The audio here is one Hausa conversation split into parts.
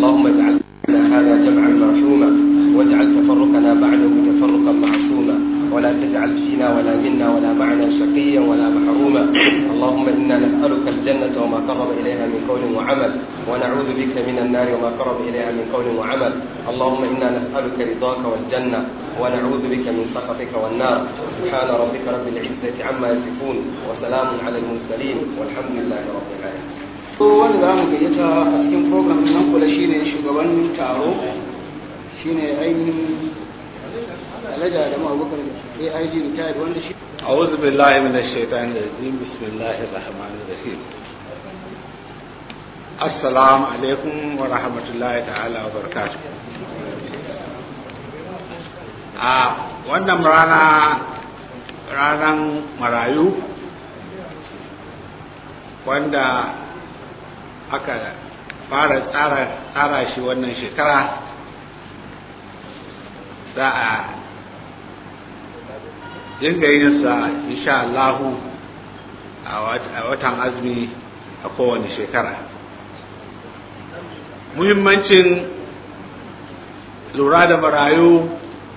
اللهم اجعل هذا جمعا مرحوما واجعل تفرقنا بعده تفرقا معصوما ولا تجعل فينا ولا منا ولا معنا شقيا ولا محروما اللهم انا نسالك الجنه وما قرب اليها من قول وعمل ونعوذ بك من النار وما قرب اليها من قول وعمل اللهم انا نسالك رضاك والجنه ونعوذ بك من سخطك والنار سبحان ربك رب العزه عما يصفون وسلام على المرسلين والحمد لله رب العالمين wanda za mu gayyata a cikin program nan kula shine shugaban taro shine ainihin alaja da ma'abukar AIG retired wanda shi أعوذ بالله من الشيطان الرجيم بسم الله الرحمن الرحيم السلام عليكم ورحمة الله تعالى وبركاته a wannan rana ranar marayu wanda aka fara tsara shi wannan shekara za a dinga yin sa insha Allahu a watan azumi a kowane shekara muhimmancin lura da marayu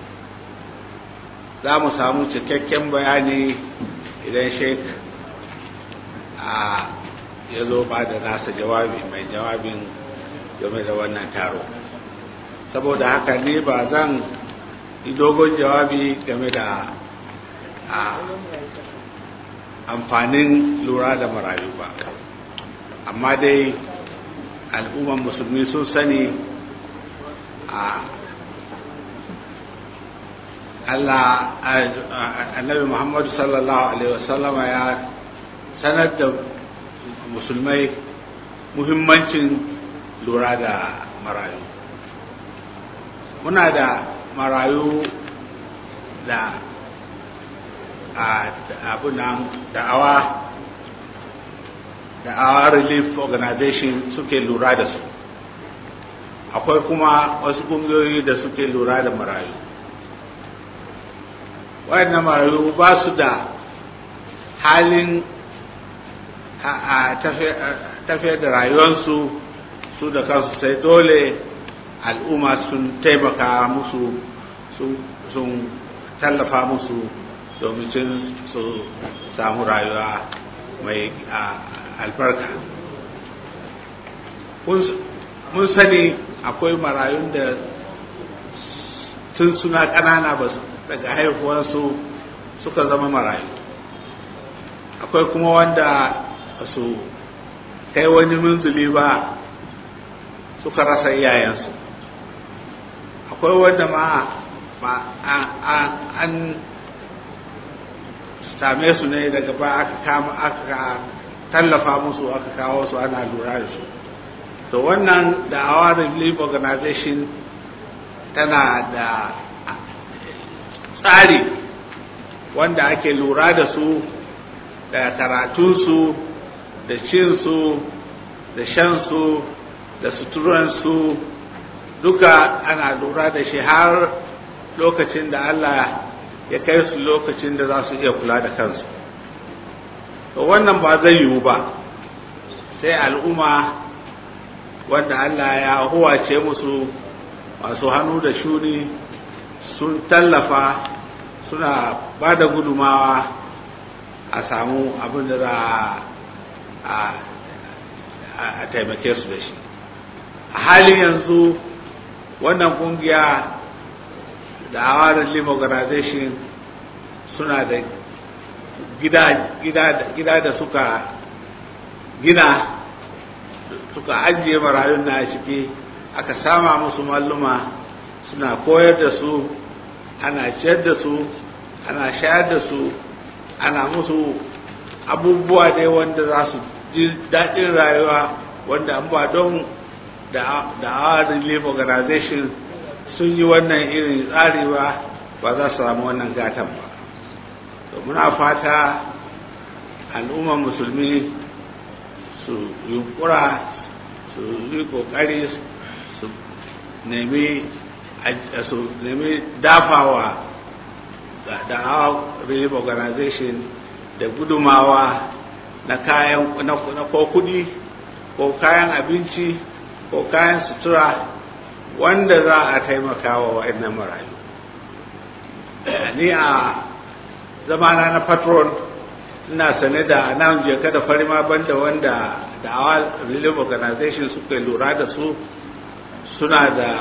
za mu samu cikakken bayani idan sheik a ya zo ba da nasa jawabi mai jawabin game da wannan taro saboda haka ne ba zan yi dogon jawabi game da a amfanin lura da marayu ba amma dai al'umman musulmi sun sani a Allah annabi Muhammadu sallallahu alaihi wasallama ya sanar da musulmai muhimmancin lura da marayu muna da marayu da abunan da'awa da'awa relief organization suke lura da su akwai kuma wasu kungiyoyi da suke lura da marayu wayannan marayu ba su da halin a tafiyar da rayuwarsu su da kansu sai dole al'umma sun taimaka musu sun tallafa musu domin su samu rayuwa mai albarka mun sani akwai marayun da tun suna ƙanana ba daga haihuwarsu suka zama marayu akwai kuma wanda su kai wani munzuli ba suka rasa iyayensu akwai wanda ma ba an same su ne daga ba aka kama aka tallafa musu aka kawo su ana lura da su to wannan da our relief organization tana da tsari wanda ake lura da su da karatunsu da cinsu da shansu da suturansu duka ana lura da shi har lokacin da Allah ya kai su lokacin da za su iya kula da kansu to wannan ba zai yiwu ba sai al'umma wanda Allah ya huwace musu masu hannu da shuni sun tallafa suna ba da gudumawa a samu abin da za a taimake su da shi a halin yanzu wannan kungiya da awarin lim organization suna da gida da suka gina suka ajiye marayun na ciki aka sama musu malluma suna koyar da su ana ciyar da su ana shayar da su ana musu abubuwa dai wanda za su ji daɗin rayuwa wanda an ba don da our relief organization sun yi wannan irin tsari ba ba za su samu wannan gatan ba to muna fata al'ummar musulmi su yunkura su yi kokari su nemi su nemi dafawa da our relief organization da gudumawa na kayan na ko kudi ko kayan abinci ko kayan sutura wanda za a taimaka wa wa'annan marayu ni a zamana na patron ina sane da nan je kada farima banda wanda da awal relief organization suka lura da su suna da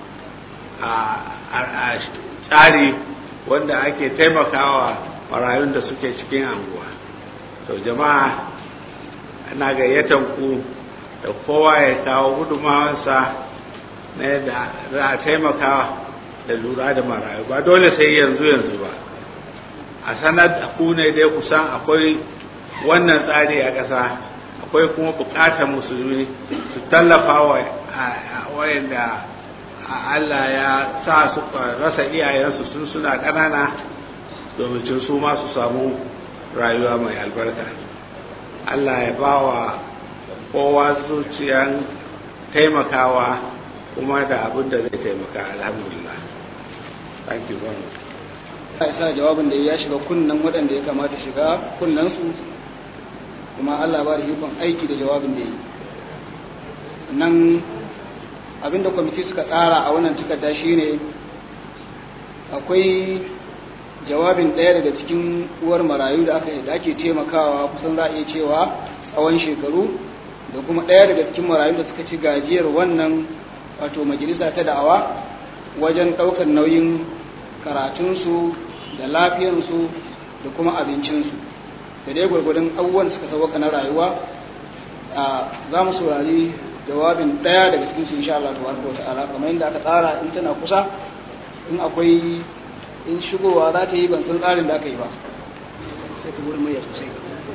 a tsari wanda ake taimakawa marayun da suke cikin anguwa to jama'a ana gayyatan ku da kowa ya kawo gudunmawarsa na yadda za a taimaka da lura da marayu ba dole sai yanzu yanzu ba a sanar da ku ne dai kusan akwai wannan tsari a ƙasa akwai kuma buƙatar musulmi su tallafa wa wayanda Allah ya sa su rasa iyayensu sun suna ƙanana domin su ma su samu rayuwa mai albarka Allah ya ba wa kowa zuciyan taimakawa kuma da abin da zai taimaka alhamdulillah thank you very much ya sa jawabin da ya shiga kunnan waɗanda ya kamata shiga kunnansu kuma Allah ba da ikon aiki da jawabin da ya yi nan abinda kwamiti suka tsara a wannan takarda shine akwai jawabin ɗaya daga cikin uwar marayu da aka da ake taimakawa kusan za a iya cewa tsawon shekaru da kuma ɗaya daga cikin marayu da suka ci gajiyar wannan wato majalisa ta da'awa wajen ɗaukar nauyin karatunsu da lafiyansu da kuma abincinsu da dai gwargwadon abubuwan suka sauwaka na rayuwa za mu saurari jawabin ɗaya daga cikin su insha Allah tabaraka wata'ala kamar yadda aka tsara in tana kusa in akwai in shigowa za ta yi ban san tsarin da aka yi ba sai ka gurin murya sosai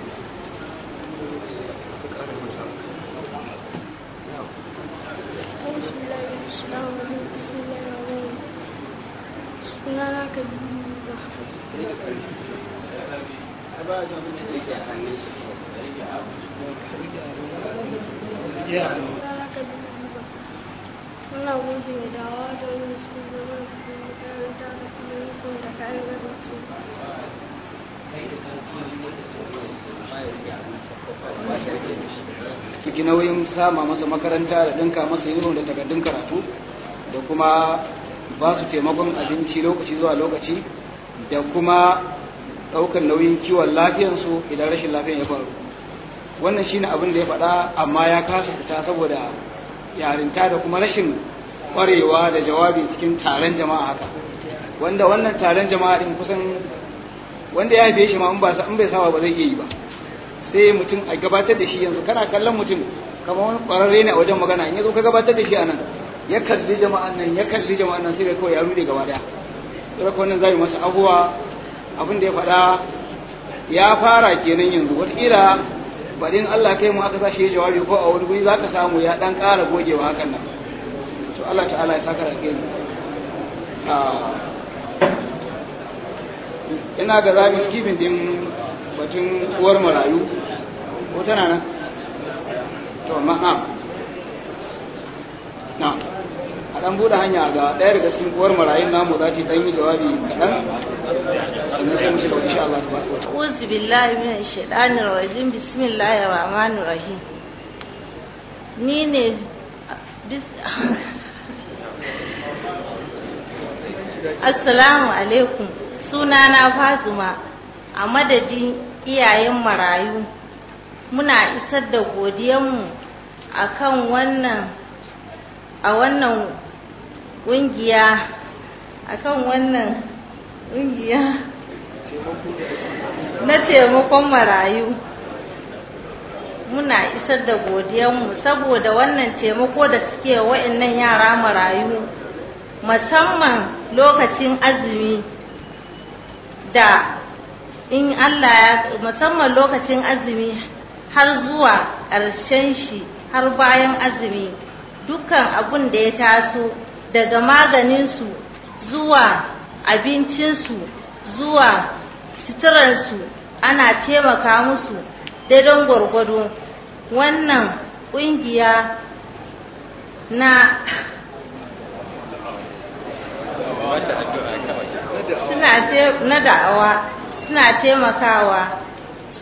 sunana kabiru Muna gode da dawa da wani su zama da makaranta da kuma rikon da kayan gaba su. ciki nauyin sama masa makaranta da ɗinka masa yunifom da takardun karatu da kuma ba su taimakon abinci lokaci zuwa lokaci da kuma ɗaukar nauyin kiwon lafiyansu idan rashin lafiyan ya faru wannan shine abin da ya faɗa amma ya kasa fita saboda yarinta da kuma rashin ƙwarewa da jawabi cikin taron jama'a haka wanda wannan taron jama'a din kusan wanda ya haife shi ma in ba in bai saba ba zai iya yi ba sai mutum a gabatar da shi yanzu kana kallon mutum kamar wani ƙwararre ne a wajen magana in ya zo ka gabatar da shi a nan ya kalli jama'an nan ya kalli jama'an nan sai ga kawai ya rude gaba daya sai wannan zai masa abuwa abin da ya faɗa ya fara kenan yanzu wataƙila baɗin Allah kai mu aka sa shi jawabi ko a wani guri za ka samu ya ɗan ƙara gogewa hakan nan to Allah ta'ala ya saka da kai ina ga zaɓi skibin din batun uwar marayu ko tana nan to amma na na a ɗan buɗe hanya ga ɗaya daga cikin uwar marayun namu za ta ɗan yi jawabi kaɗan sannan sai mu shiga insha Allah tabaraka wa ta'ala أعوذ بالله من الشيطان الرجيم بسم الله الرحمن الرحيم ni ne bis assalamu alaikum sunana Fatima a madadin iyayen marayu muna isar da godiyanmu akan wannan a wannan ƙungiya akan wannan ƙungiya na taimakon marayu muna isar da godiyanmu saboda wannan taimako da suke wa'annan yara marayu musamman lokacin azumi da in Allah ya musamman lokacin azumi har zuwa ƙarshen shi har bayan azumi dukkan abun da ya taso daga maganinsu zuwa abincinsu zuwa suturarsu ana taimaka musu daidon gwargwado wannan ƙungiya na suna na da'awa suna taimakawa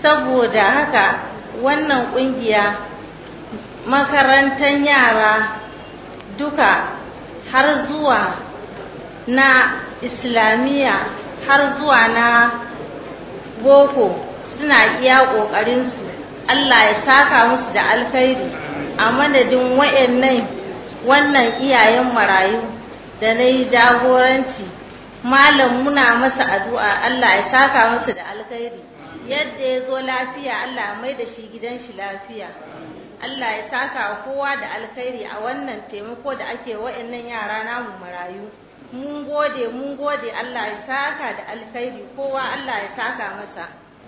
saboda haka wannan ƙungiya makarantar yara duka har zuwa na islamiyya har zuwa na boko suna iya ƙoƙarinsu Allah ya saka musu da alkhairi a madadin wayannan wannan iyayen marayu da na yi jagoranci malam muna masa addu'a Allah ya saka masa da alkhairi yadda ya zo lafiya Allah mai da shi gidan shi lafiya Allah ya saka kowa da alkhairi a wannan taimako da ake wa'annan yara namu marayu mun gode mun gode Allah ya saka da alkhairi kowa Allah ya saka masa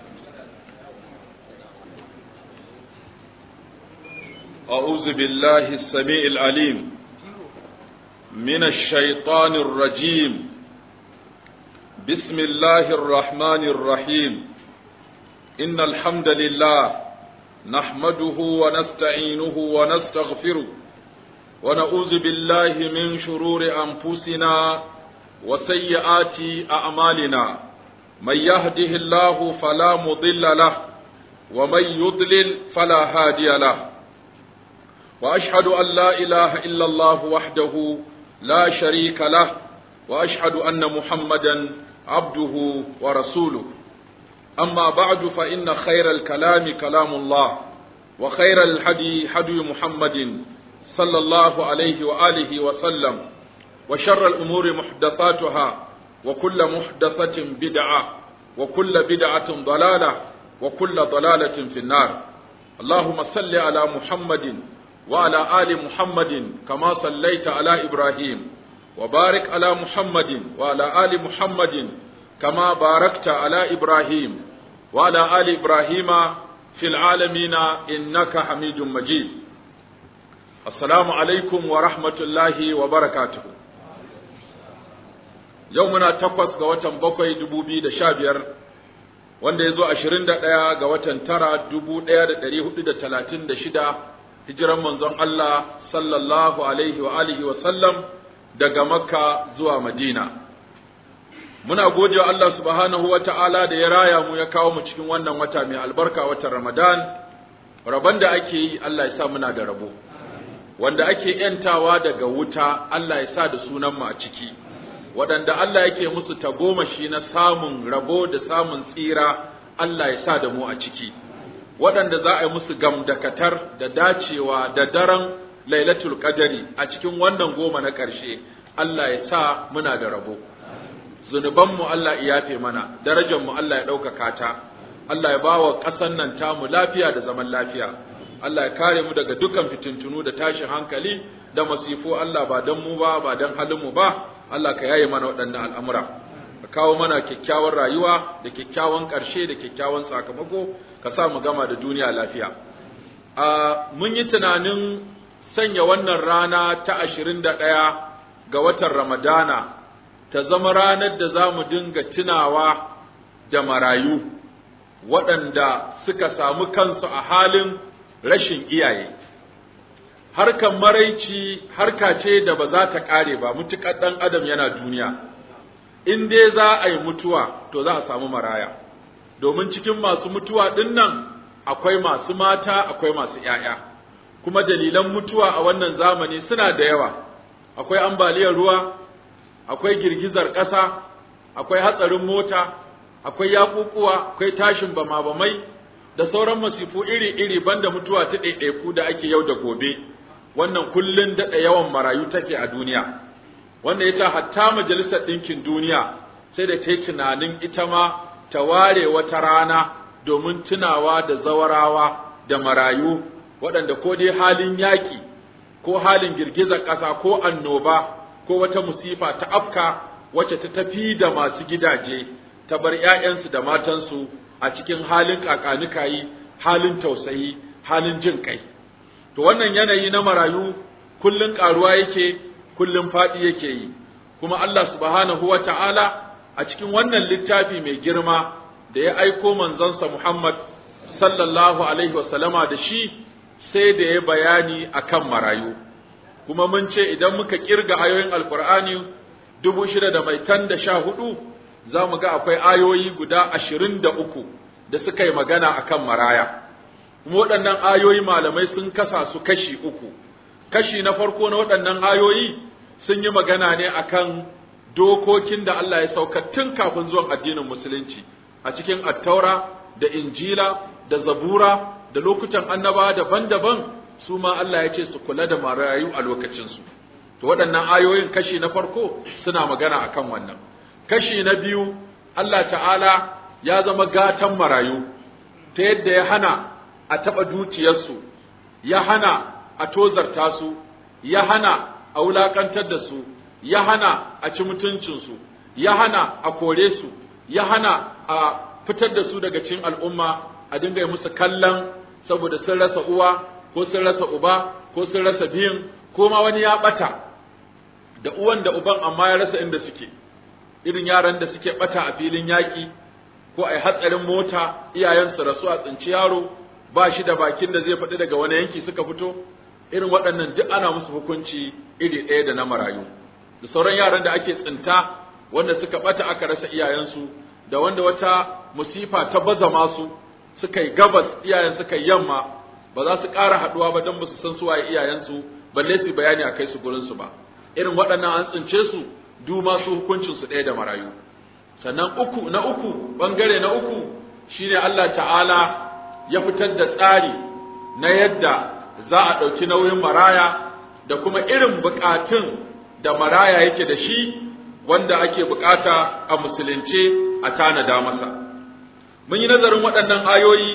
أعوذ بالله السميع العليم من الشيطان الرجيم بسم الله الرحمن الرحيم إن الحمد لله نحمده ونستعينه ونستغفره ونعوذ بالله من شرور أنفسنا وسيئات أعمالنا من يهده الله فلا مضل له ومن يضلل فلا هادي له وأشهد أن لا إله إلا الله وحده لا شريك له وأشهد أن محمدا عبده ورسوله أما بعد فإن خير الكلام كلام الله وخير الحدي حدي محمد صلى الله عليه وآله وسلم وشر الأمور محدثاتها وكل محدثة بدعة وكل بدعة ضلالة وكل ضلالة في النار اللهم صل على محمد وعلى آل محمد كما صليت على إبراهيم وبارك على محمد وعلى آل محمد كما باركت على إبراهيم وعلى آل إبراهيم في العالمين إنك حميد مجيد السلام عليكم ورحمة الله وبركاته يومنا تقوس قوة بقوي دبوبي دشابير wanda ya zo ashirin da ɗaya ga watan tara dubu ɗaya da ɗari hudu da talatin da shida hijiran manzon Allah sallallahu alaihi wa alihi wa sallam daga makka zuwa madina muna gode wa Allah subhanahu wa ta'ala da ya raya mu ya kawo mu cikin wannan wata mai albarka watan ramadan rabon da ake yi Allah ya sa muna da rabo wanda ake ‘yantawa daga wuta Allah ya sa da sunan mu a ciki waɗanda Allah yake musu tagomashi na samun rabo da samun tsira Allah ya sa da mu a ciki waɗanda za a yi musu gamdakatar da dacewa da daren lailatul qadari a cikin wannan goma na ƙarshe Allah ya sa muna da rabo zunubanmu Allah ya yafe mana darajarmu Allah ya ɗaukaka ta Allah ya ba wa ƙasan nan tamu lafiya da zaman lafiya Allah ya kare mu daga dukkan fitintunu da tashin hankali da masifu Allah ba don mu ba ba don halinmu ba Allah ka yaye mana waɗannan al'amura ka kawo mana kyakkyawar rayuwa da kyakkyawan ƙarshe da kyakkyawan sakamako ka sa mu gama da duniya lafiya a mun yi tunanin sanya wannan rana ta ashirin da ɗaya ga watan ramadana ta zama ranar da za mu dinga tunawa da marayu waɗanda suka samu kansu a halin rashin iyaye harkan maraici harka ce da ba za ta ƙare ba mutuƙar ɗan adam yana duniya in dai za a yi mutuwa to za a samu maraya domin cikin masu mutuwa ɗin nan akwai masu mata akwai masu ‘ya'ya kuma dalilan mutuwa a wannan zamani suna da yawa akwai ambaliyar ruwa akwai girgizar ƙasa akwai hatsarin mota akwai yaƙuƙuwa akwai tashin bama-bamai da sauran masifu iri-iri banda mutuwa ta ɗaiɗaiku da ake yau da gobe wannan kullun daɗa yawan marayu take a duniya wanda ya hatta majalisar ɗinkin duniya sai da ta yi tunanin ita ma ta ware wata rana domin tunawa da zawarawa da marayu waɗanda ko dai halin yaƙi ko halin girgizar ƙasa ko annoba ko wata musifa ta afka wacce ta tafi da masu gidaje ta bar ‘ya'yansu da matansu a cikin halin ƙaƙanikayi halin tausayi halin jin kai to wannan yanayi na marayu kullun ƙaruwa yake kullun faɗi yake yi kuma Allah subhanahu wa ta'ala a cikin wannan littafi mai girma da ya aiko manzonsa Muhammad sallallahu alaihi wasallama da shi sai da ya bayani akan marayu kuma mun ce idan muka kirga ayoyin alkur'ani dubu shida da mai tan da sha hudu za mu ga akwai ayoyi guda ashirin da uku da suka yi magana akan maraya kuma waɗannan ayoyi malamai sun kasa su kashi uku kashi na farko na waɗannan ayoyi sun yi magana ne akan dokokin da Allah ya sauka tun kafin zuwan addinin musulunci a cikin attaura da injila da zabura da lokutan annaba daban-daban su ma Allah ya ce su kula da marayu a lokacinsu to waɗannan ayoyin kashi na farko suna magana akan wannan kashi na biyu Allah ta'ala ya zama gatan marayu ta yadda ya hana a taɓa dukiyarsu ya hana a tozarta su ya hana a wulaƙantar da su ya hana a ci mutuncinsu ya hana a kore su ya hana a fitar da su daga cikin al'umma a dinga yi musu kallon saboda sun rasa uwa ko sun rasa uba ko sun rasa biyun ko ma wani ya ɓata da uwan da uban amma ya rasa inda suke irin yaran da suke ɓata a filin yaƙi ko a yi hatsarin mota iyayensu rasu a tsinci yaro ba shi da bakin da zai faɗi daga wani yanki suka fito irin waɗannan duk ana musu hukunci iri ɗaya da na marayu da sauran yaran da ake tsinta wanda suka ɓata aka rasa iyayensu da wanda wata musifa ta baza masu suka yi gabas iyayen suka yi yamma ba za su ƙara haɗuwa ba don ba su san su waye iyayensu balle su bayani a kai su gurinsu ba irin waɗannan an tsince su du masu hukuncinsu ɗaya da marayu sannan uku na uku bangare na uku shine Allah ta'ala ya fitar da tsari na yadda za a ɗauki nauyin maraya da kuma irin buƙatun da maraya yake da shi wanda ake buƙata a musulunce a tanada masa mun yi nazarin waɗannan ayoyi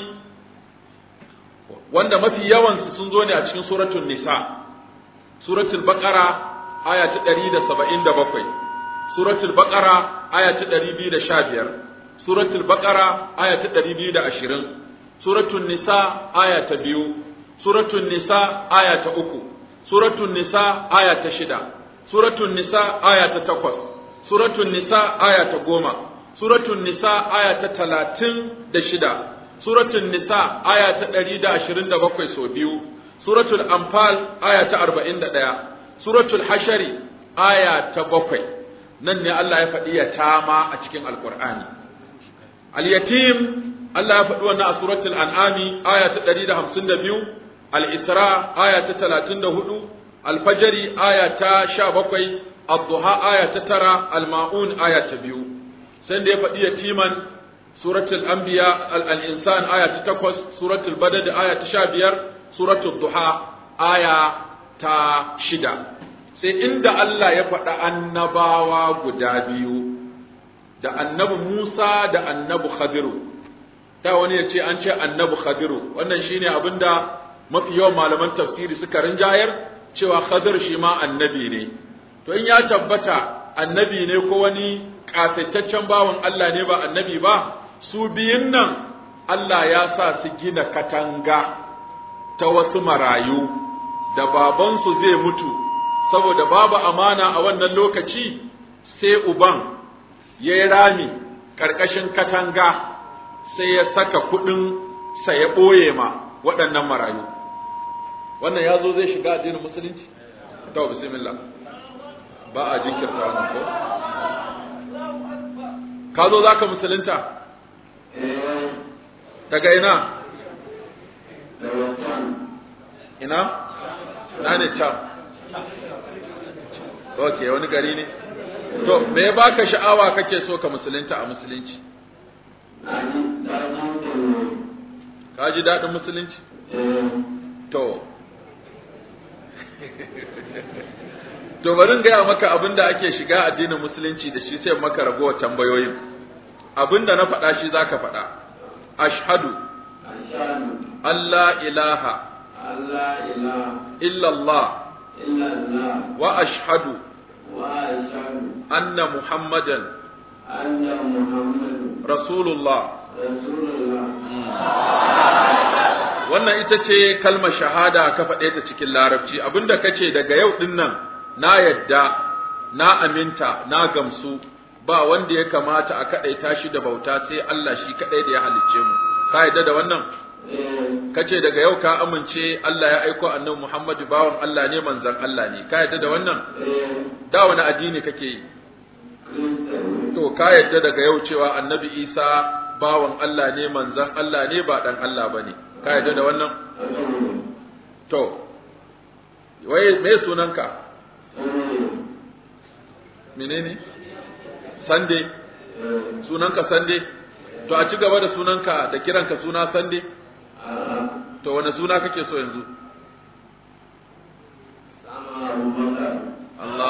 wanda mafi yawansu sun zo ne a cikin suratul nisa suratul baqara aya ta 177 suratul baqara aya ta 215 suratul baqara aya ta 220 suratul nisa aya ta 2 suratul nisa aya ta 3 suratul nisa aya ta 6 suratul nisa aya ta 8 suratul nisa aya ta 10 suratul nisa aya ta 36 suratul nisa aya ta 127 so biyu suratul anfal aya ta 41 suratul hashari aya ta 7 nan ne Allah ya faɗi yatama a cikin alkur'ani al-yatim Allah ya faɗi wannan a suratul an'ami aya ta 152 al-isra aya ta 34 al-fajri aya ta 17 ad-duha aya ta 9 al-maun aya ta 2 sai da ya faɗi yatiman suratul anbiya al-insan aya ta 8 suratul badad aya ta 15 suratul duha aya ta 6 sai inda Allah ya faɗa annabawa guda biyu da annabi Musa da annabi Khadiru ta wani ya ce an ce annabi Khadiru wannan shine abinda mafi yawan malaman tafsiri suka rinjayar cewa Khadir shi ma annabi ne to in ya tabbata annabi ne ko wani kasaitaccen bawan Allah ne ba annabi ba su biyun nan Allah ya sa su gina katanga ta wasu marayu da babansu zai mutu saboda babu amana a wannan lokaci sai uban ya yi rami ƙarƙashin katanga sai ya saka kuɗin sa ya ɓoye ma waɗannan marayu wannan ya zo zai shiga addinin musulunci ta bismillah ba a jinkirta wannan ko ka zo za ka musulunta daga ina ina ina ne can ok wani gari ne to me ya baka sha'awa kake so ka musulunta a musulunci ka ji daɗin musulunci to to bari in gaya maka abin da ake shiga addinin musulunci da shi sai maka ragowar tambayoyin abin da na faɗa shi za ka faɗa ashhadu Allah ilaha illallah wa ashhadu anna muhammadan rasulullah wannan ita ce kalmar shahada ka faɗe ta cikin larabci abinda kace daga yau din nan na yadda na aminta na gamsu ba wanda ya kamata a kaɗaita shi da bauta sai Allah shi kaɗai da ya halicce mu ka yadda da wannan kace daga yau ka amince Allah ya aiko annabi Muhammadu bawan Allah ne manzon Allah ne ka yadda da wannan da wani addini kake yi to ka yadda daga yau cewa annabi Isa bawan Allah ne manzon Allah ne ba dan Allah bane ka yadda da wannan to wai me sunanka menene sande sunanka sande to a ci gaba da sunanka da kiranka suna sande to wane suna kake so yanzu Allah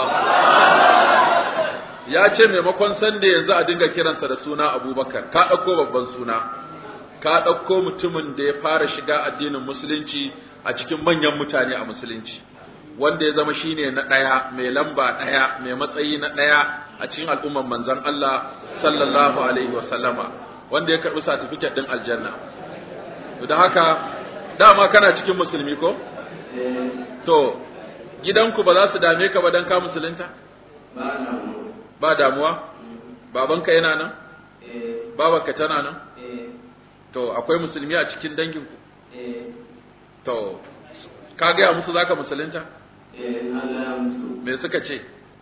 ya ce maimakon sande yanzu a dinga kiransa da suna abubakar ka ɗauko babban suna ka ɗauko mutumin da ya fara shiga addinin musulunci a cikin manyan mutane a musulunci wanda ya zama shine na ɗaya mai lamba ɗaya mai matsayi na ɗaya a cikin al'umman manzon Allah sallallahu alaihi wa sallama wanda ya karɓi satifiket ɗin aljanna to da haka dama kana cikin musulmi ko to gidanku ba za su dame ka ba dan ka musulunta ba damuwa babanka yana nan babanka tana nan to akwai musulmi a cikin danginku to ka gaya musu zaka musulunta me suka ce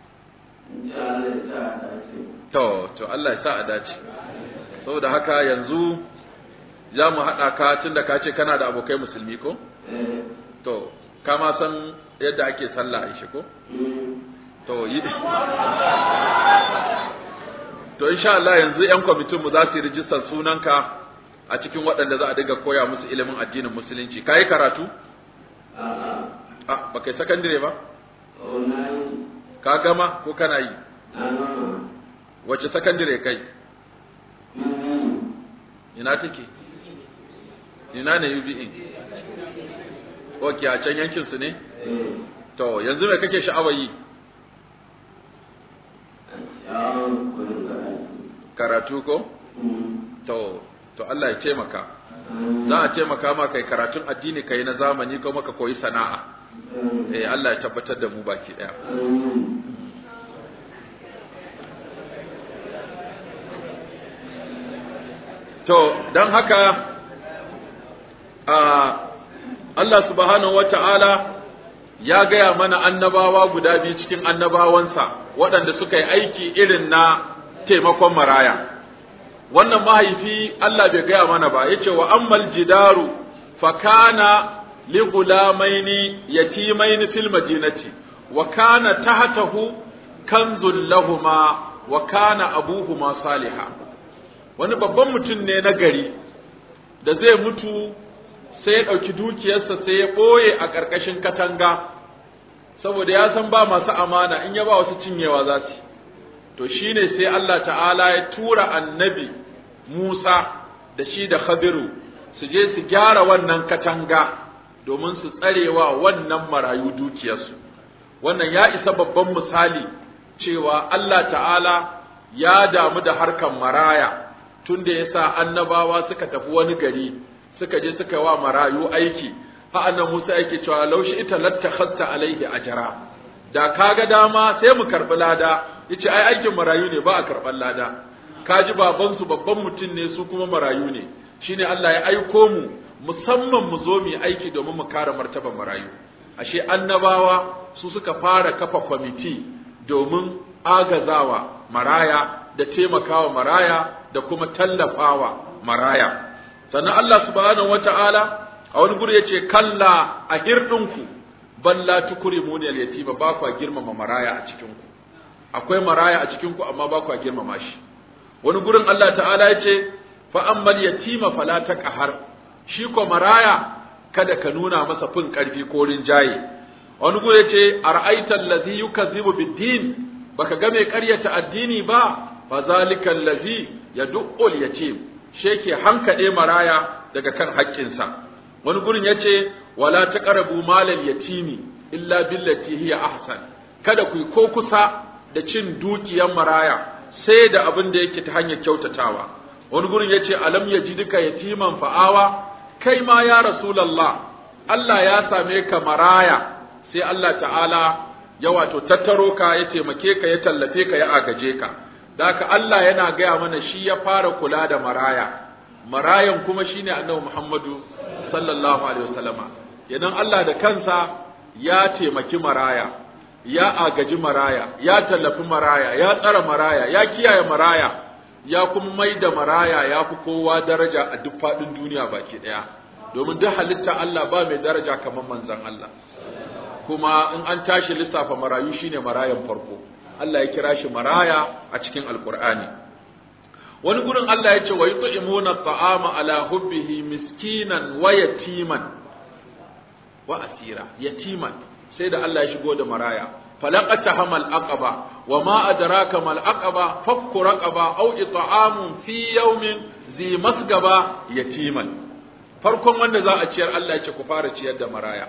to to Allah ya sa a dace saboda haka yanzu za mu haɗa ka tunda ka ce kana da abokai musulmi ko to ka ma san yadda ake sallah a shi ko to yi to insha Allah yanzu yan kwamitin mu za su yi rijistar sunanka a cikin waɗanda za a dinga koya musu ilimin addinin musulunci kai karatu a ba kai sakandire ba ka gama ko kana yi wace sakandire kai ina take ina ne UBE ok a can yankin su ne to yanzu me kake sha'awar yi karatu ko to to Allah ya taimaka za a taimaka ma kai karatun addini kai na zamani kuma ka koyi sana'a eh Allah ya tabbatar da mu baki daya to dan haka a Allah subhanahu wata'ala ya gaya mana annabawa guda biyu cikin annabawansa waɗanda suka yi aiki irin na taimakon maraya wannan mahaifi Allah bai gaya mana ba yace wa ammal jidaru fa kana li gulamaini yatimaini fil madinati wa kana tahtahu kanzul lahuma wa kana abuhuma saliha wani babban mutum ne na gari da zai mutu sai ya ɗauki dukiyarsa sai ya ɓoye a ƙarƙashin katanga saboda ya san ba masu amana in ya ba wasu cinyewa za su to shine sai Allah ta'ala ya tura annabi Musa da shi da Khadiru su je su gyara wannan katanga domin su tsarewa wannan marayu dukiyarsu wannan ya isa babban misali cewa Allah ta'ala ya damu da harkan maraya tunda ya sa annabawa suka tafi wani gari suka je suka wa marayu aiki ha annan Musa yake cewa laushi ita lattakhasta alaihi ajra da kaga dama sai mu karbi lada yace ai aikin marayu ne ba a karban lada kaji baban su babban mutum ne su kuma marayu ne shine Allah ya aiko mu musamman mu zo mu aiki domin mu kare martaban marayu ashe annabawa su suka fara kafa kwamiti domin agazawa maraya da taimakawa maraya da kuma tallafawa maraya sannan Allah subhanahu wata'ala a wani guri yace kalla a hirdinku balla tukrimuni al-yatima ba kwa girmama maraya a cikin ku akwai maraya a cikin ku amma ba kwa girmama shi wani gurin Allah ta'ala yace fa ammal yatima fala taqhar shi ko maraya kada ka nuna masa fin karfi ko rinjaye wani guri yace ara'aita allazi yukazzibu bid-din baka ga mai ƙaryata addini ba fa zalika allazi yad'ul yatim sheke hankade maraya daga kan haƙƙinsa wani gurin yace wala taqrabu malal yatimi illa billati hiya ahsan kada ku ko kusa da cin dukiyar maraya sai da abin da yake ta hanyar kyautatawa wani gurin yace alam yajidika yatiman fa'awa kai ma ya rasulullah Allah ya same ka maraya sai Allah ta'ala ya wato tattaro ka ya taimake ka ya tallafe ka ya agaje ka da haka Allah yana gaya mana shi ya fara kula da maraya marayan kuma shine annabi Muhammadu sallallahu alaihi wasallama idan Allah da kansa ya taimaki maraya ya agaji maraya ya tallafi maraya ya tsara maraya ya kiyaye maraya ya kuma mai da maraya ya fi kowa daraja a duk faɗin duniya baki ɗaya domin duk halitta Allah ba mai daraja kamar manzon Allah kuma in an tashi lissafa marayu shine marayan farko Allah ya kira shi maraya a cikin alkur'ani wani gurin Allah ya ce wa yut'imuna ta'ama ala hubbihi miskinan wa yatiman wa asira yatiman sai da Allah ya shigo da maraya falaqata hamal aqaba wa ma adraka mal aqaba fakku raqaba aw it'amun fi yawmin zi masgaba yatiman farkon wanda za a ciyar Allah ya ce ku fara ciyar da maraya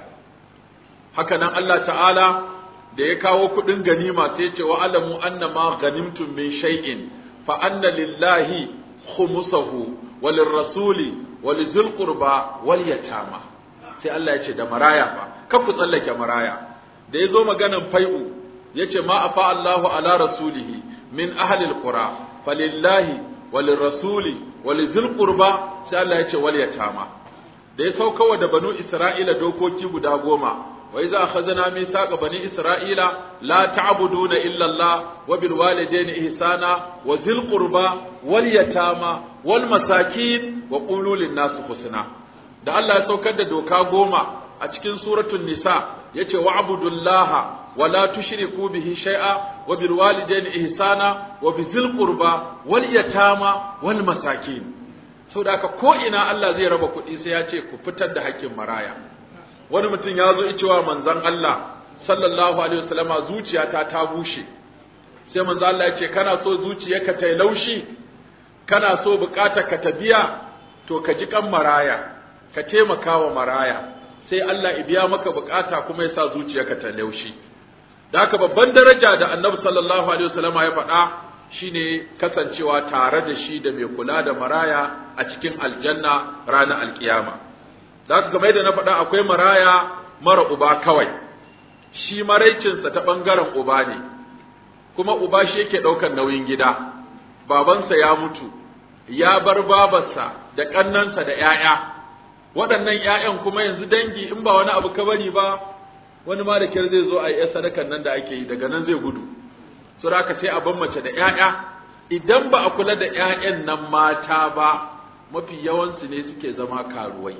haka nan Allah ta'ala da ya kawo kudin ganima sai ya ce wa alamu annama ganimtum min shay'in fa anna lillahi khumsahu walirrasuli walizul qurba wal yatama sai Allah ya ce da maraya fa kar ku tsallake maraya da ya zo maganan fai'u ya ce ma afa Allahu ala rasulihi min ahlil qura falillahi walirrasuli walizul qurba sai Allah ya ce wal yatama da ya saukawa da banu Isra'ila dokoki guda goma wa iza akhadna mithaqa bani Isra'ila la ta'buduna illa Allah wa bil walidayni ihsana wa zil qurba wal yatama wal masakin wa qulu lin nas husna da Allah ya saukar da doka goma a cikin suratul nisa yace wa'budullaha wa la tushriku bihi shay'a wa bil walidayni ihsana wa bizil qurba wal yatama wal masakin saboda haka ko ina Allah zai raba kuɗi sai ya ce ku fitar da haƙƙin maraya wani mutum ya zo cewa manzon Allah sallallahu alaihi wasallama zuciyata ta bushe sai manzon Allah ya ce kana so zuciyarka ta laushi kana so bukatar ka ta biya to ka ji kan maraya ka taimaka wa maraya sai Allah ya biya maka bukata kuma ya sa zuciyarka ta laushi da haka babban daraja da annabi sallallahu alaihi wasallama ya faɗa shine kasancewa tare da shi da mai kula da maraya a cikin aljanna ranar alkiyama da haka kamar da na faɗa akwai maraya mara uba kawai shi maraicinsa ta ɓangaren uba ne kuma uba shi yake ɗaukar nauyin gida babansa ya mutu ya bar babarsa da ƙannansa da ‘ya'ya waɗannan ‘ya'yan kuma yanzu dangi in ba wani abu ka bari ba wani ma da kyar zai zo a yi sadakan nan da ake yi daga nan zai gudu su raka sai a ban mace da ‘ya'ya idan ba a kula da ‘ya'yan nan mata ba mafi yawansu ne suke zama karuwai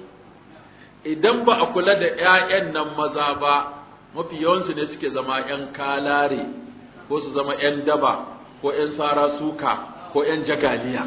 idan ba a kula da ‘ya'yan nan maza ba mafi yawansu ne suke zama ‘yan kalare ko su zama ‘yan daba ko ‘yan sara suka ko ‘yan jagaliya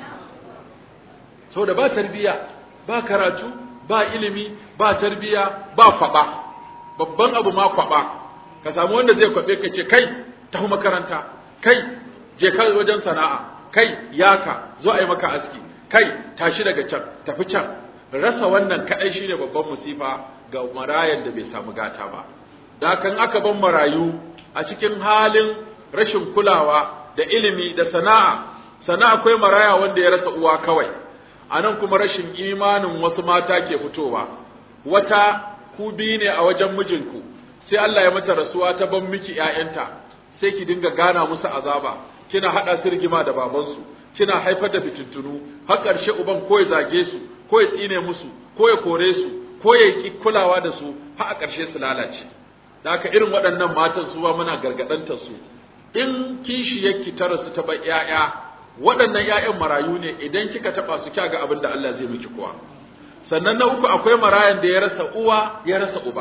sau da ba tarbiya ba karatu ba ilimi ba tarbiya ba kwaba babban abu ma kwaba ka samu wanda zai kwabe ka ce kai tafi makaranta kai je ka wajen sana'a kai yaka zo a yi maka aski kai tashi daga can tafi can rasa wannan kadai shine babban musifa ga marayan da bai samu gata ba da kan aka ban marayu a cikin halin rashin kulawa da ilimi da sana'a sana'a akwai maraya wanda ya rasa uwa kawai anan kuma rashin imanin wasu mata ke fitowa wata ku biyu ne a wajen mijinku sai Allah ya mata rasuwa ta ban miki ƴaƴanta sai ki dinga gana musu azaba kina hada su rigima da babansu kina haifar da fitintunu har ƙarshe uban ko ya zage su ko ya tsine musu ko ya kore su ko ya ki kulawa da su har a ƙarshe su lalace da haka irin waɗannan matan su ba muna gargaɗantar su in kishi yake tara su taɓa ƴaƴa waɗannan ƴaƴan marayu ne idan kika taɓa su kya ga abin da Allah zai miki kuwa sannan na uku akwai marayan da ya rasa uwa ya rasa uba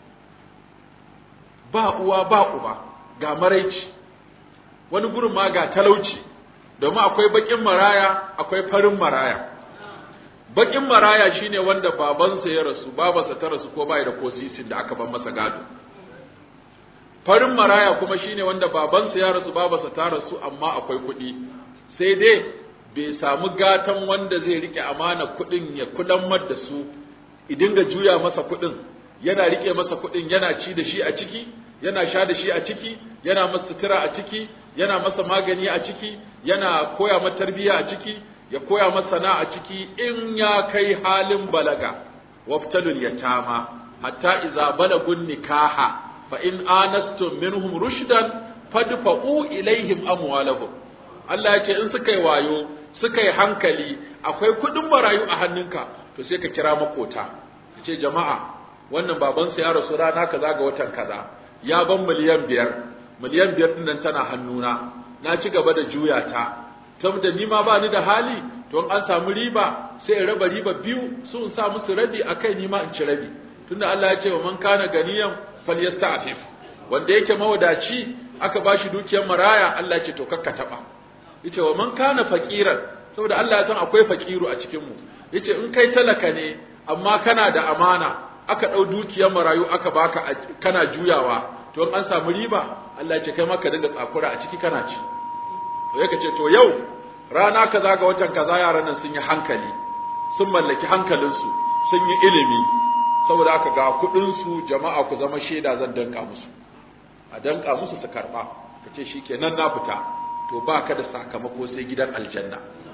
ba uwa ba uba ga maraici wani gurin ma ga talauci domin akwai baƙin maraya akwai farin maraya baƙin maraya shine wanda babansa ya rasu babansa ta rasu ko bai da ko sisin da aka ban masa gado farin maraya kuma shine wanda babansa ya rasu babansa ta rasu amma akwai kuɗi sai dai bai samu gatan wanda zai rike amana kuɗin ya kudan da su idinga juya masa kuɗin yana rike masa kuɗin yana ci da shi a ciki yana sha da shi a ciki yana masa sutura a ciki yana masa magani a ciki yana koya masa tarbiyya a ciki ya koya masa sana a ciki in ya kai halin balaga wabtalul yatama hatta iza balagun nikaha fa in anastum minhum rushdan fadfa'u ilaihim amwalahum Allah ya ce in suka yi wayo suka yi hankali akwai kuɗin marayu a hannunka to sai ka kira makota ka ce jama'a wannan babansa ya rasu rana kaza ga watan kaza ya ban miliyan biyar miliyan biyar din nan tana hannuna na ci gaba da juya ta saboda ni ma ba ni da hali to an samu riba sai in raba riba biyu su in sa musu rabi akai ni ma in ci rabi tunda Allah ya ce wa man kana ganiyan falyasta'fif wanda yake mawadaci aka bashi dukiyar maraya Allah ya ce to kakka taba yace wa man kana faqiran saboda Allah ya san akwai faqiru a cikin mu yace in kai talaka ne amma kana da amana aka dau dukiyar marayu aka baka kana juyawa to in an samu riba Allah ya ce kai maka dinga tsakura a ciki kana ci to yake ce to yau rana kaza ga watan kaza yaran nan sun yi hankali sun mallaki hankalinsu sun yi ilimi saboda aka ga kuɗinsu jama'a ku zama shaida zan danka musu a danka musu su karɓa ka ce shi kenan na fita to ba ka da sakamako sai gidan aljanna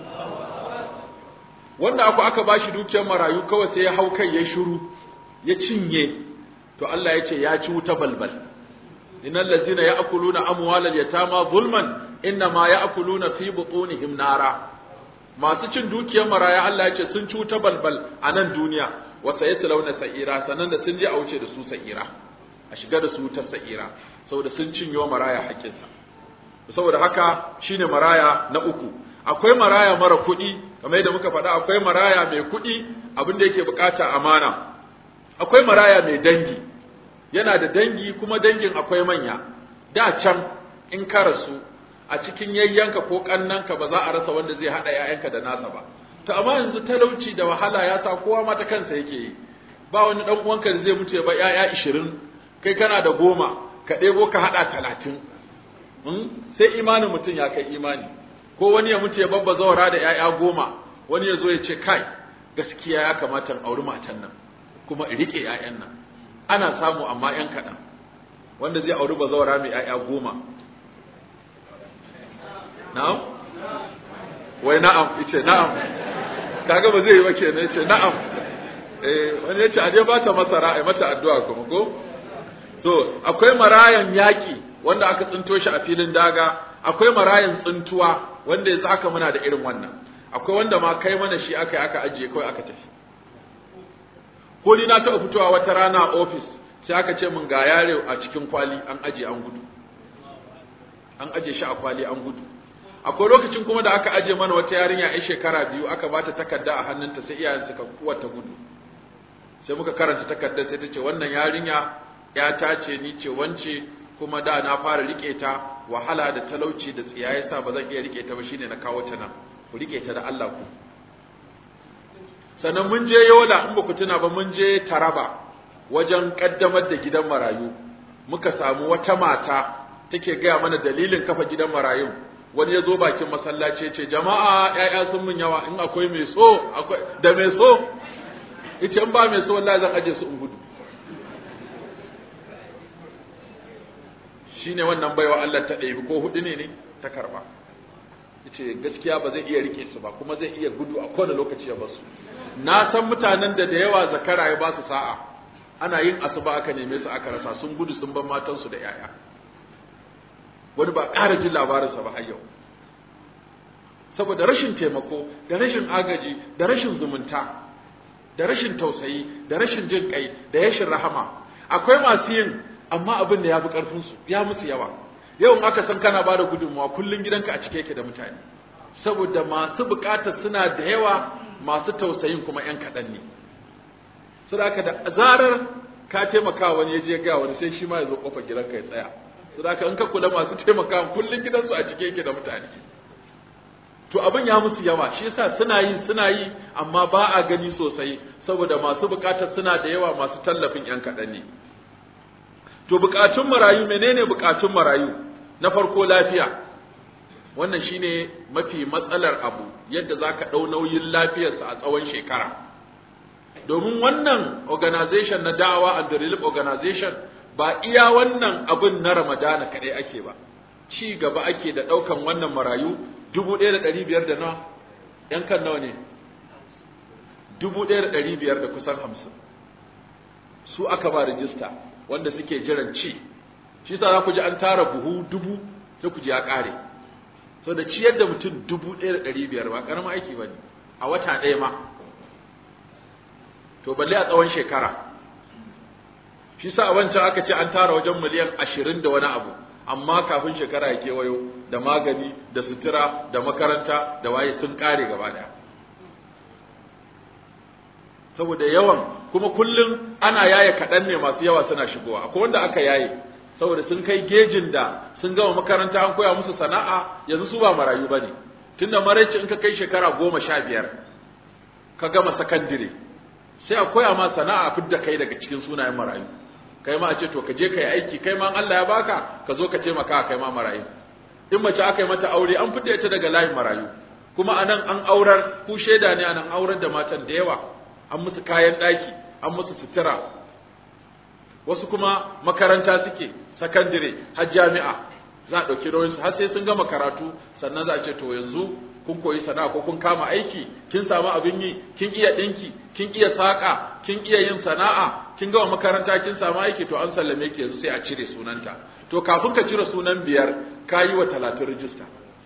wanda aku aka ba shi dukiyar marayu kawai sai ya hau kai ya shiru ya cinye to Allah ya ce ya ci wuta balbal innal ladzina ya'kuluna amwalal yatama zulman inna ma ya'kuluna fi butunihim nara masu cin dukiyar maraya Allah ya ce sun ci wuta balbal a nan duniya wa sayaslawna sa'ira sanan da sun je a wuce da su sa'ira a shiga da su wutar sa'ira saboda sun cinye maraya haƙƙinsa saboda haka shine maraya na uku akwai maraya mara kuɗi kamar yadda muka faɗa akwai maraya mai kuɗi abin da yake bukata amana akwai maraya mai dangi yana da dangi kuma dangin akwai manya da can in ka rasu a cikin yayyanka ko kannanka ba za a rasa wanda zai haɗa ‘ya'yanka da nasa ba to amma yanzu talauci da wahala ya sa kowa mata kansa yake yi ba wani ɗan uwanka da zai mutu ya ba ‘ya'ya ishirin kai kana da goma ka ɗebo ka haɗa talatin sai imanin mutum ya kai imani ko wani ya mutu ya babba zawara da ‘ya'ya goma wani ya zo ya ce kai gaskiya ya kamata in auri matan nan kuma in riƙe ‘ya'yan nan ana samu amma ‘yan kaɗan wanda zai auri bazawara mai ‘ya'ya goma na'am wai na'am yace na'am kaga ba zai yi ba kenan yace na'am eh wani yace aje ba ta masara ai mata addu'a kuma ko to akwai marayan yaki wanda aka tsinto shi a filin daga akwai marayan tsintuwa wanda yanzu haka muna da irin wannan akwai wanda ma kai mana shi aka aka ajiye kawai aka tafi ko ni na taɓa fitowa wata rana a ofis sai aka ce min ga yare a cikin kwali an aje an gudu an aje shi a kwali an gudu akwai lokacin kuma da aka aje mana wata yarinya ai shekara biyu aka bata takarda a hannunta sai iyayen suka kuwata gudu sai muka karanta takardar sai ta ce wannan yarinya ya ta ce ni ce wance kuma da na fara rike ta wahala da talauci da tsiya yasa ba zan iya rike ta ba shine na kawo ta nan ku rike ta da Allah ku sannan mun je Yola in ba ku tuna ba mun je Taraba wajen kaddamar da gidan marayu muka samu wata mata take gaya mana dalilin kafa gidan marayun wani ya zo bakin masallaci ya ce jama'a ‘ya'ya sun mun yawa in akwai mai so akwai da mai so ita in ba mai so wallahi zan aje su in gudu shine wannan baiwa Allah ta ɗebi ko hudu ne ne ta karba yace gaskiya ba zai iya rike su ba kuma zai iya gudu a kowane lokaci ya basu na san mutanen da da yawa zakara ya ba su sa'a ana yin asuba aka neme su aka rasa sun gudu sun bar matansu da ‘ya'ya wani ba ƙara jin labarinsa ba har yau saboda rashin taimako da rashin agaji da rashin zumunta da rashin tausayi da rashin jin kai da yashin rahama akwai masu yin amma abin da ya fi ƙarfinsu ya musu yawa yau in aka san kana bada gudunmawa kullum gidanka a cike yake da mutane saboda masu buƙatar suna da yawa masu tausayin kuma 'yan kaɗan ne saboda da zarar ka taimaka wani ya je ga wani sai shi ma ya zo kofar gidanka ya tsaya saboda in ka kula masu taimaka kullun gidansu a cike yake da mutane to abin ya musu yawa shi yasa suna yi suna yi amma ba a gani sosai saboda masu bukatar suna da yawa masu tallafin yan kaɗan ne to bukatun marayu menene bukatun marayu na farko lafiya wannan shine mafi matsalar abu yadda zaka ɗau nauyin lafiyarsa a tsawon shekara domin wannan organization na da'awa and relief organization ba iya wannan abin na Ramadana kaɗai ake ba, ci gaba ake da ɗaukan wannan marayu dubu ɗaya da ɗari biyar da na ‘yan kan nawa ne? Dubu ɗaya da ɗari biyar da kusan hamsin. Su aka ba rijista wanda suke jiran ci, shi sa za ku ji an tara buhu dubu sai ku ji ya ƙare. So da ciyar da mutum dubu ɗaya da ɗari biyar ba ƙaramin aiki ba ne, a wata ɗaya ma. To balle a tsawon shekara. shi sa wancan aka ce an tara wajen miliyan ashirin da wani abu amma kafin shekara ya kewayo da magani da sutura da makaranta da waye sun kare gaba daya saboda yawan kuma kullum ana yaye kaɗan ne masu yawa suna shigowa akwai wanda aka yaye saboda sun kai gejin da sun gama makaranta an koya musu sana'a yanzu su ba marayu ba ne tunda maraici in ka kai shekara goma sha biyar ka gama sakandire sai a koya ma sana'a fidda kai daga cikin sunayen marayu kai ma a ce to ka je ka yi aiki kai ma Allah ya baka ka zo ka taimaka kai ma marayu in mace aka yi mata aure an fidda ita daga layin marayu kuma anan an aurar ku shaida ne anan aurar da matan da yawa an musu kayan ɗaki an musu sutura wasu kuma makaranta suke sakandire har jami'a za a ɗauki nauyinsu har sai sun gama karatu sannan za a ce to yanzu kun koyi sana'a ko kun kama aiki kin samu abin yi kin iya ɗinki kin iya saƙa kin iya yin sana'a kin gama makaranta kin samu aiki to an sallame ki yanzu sai a cire sunanta to kafin ka cire sunan biyar ka yi wa talatin rijista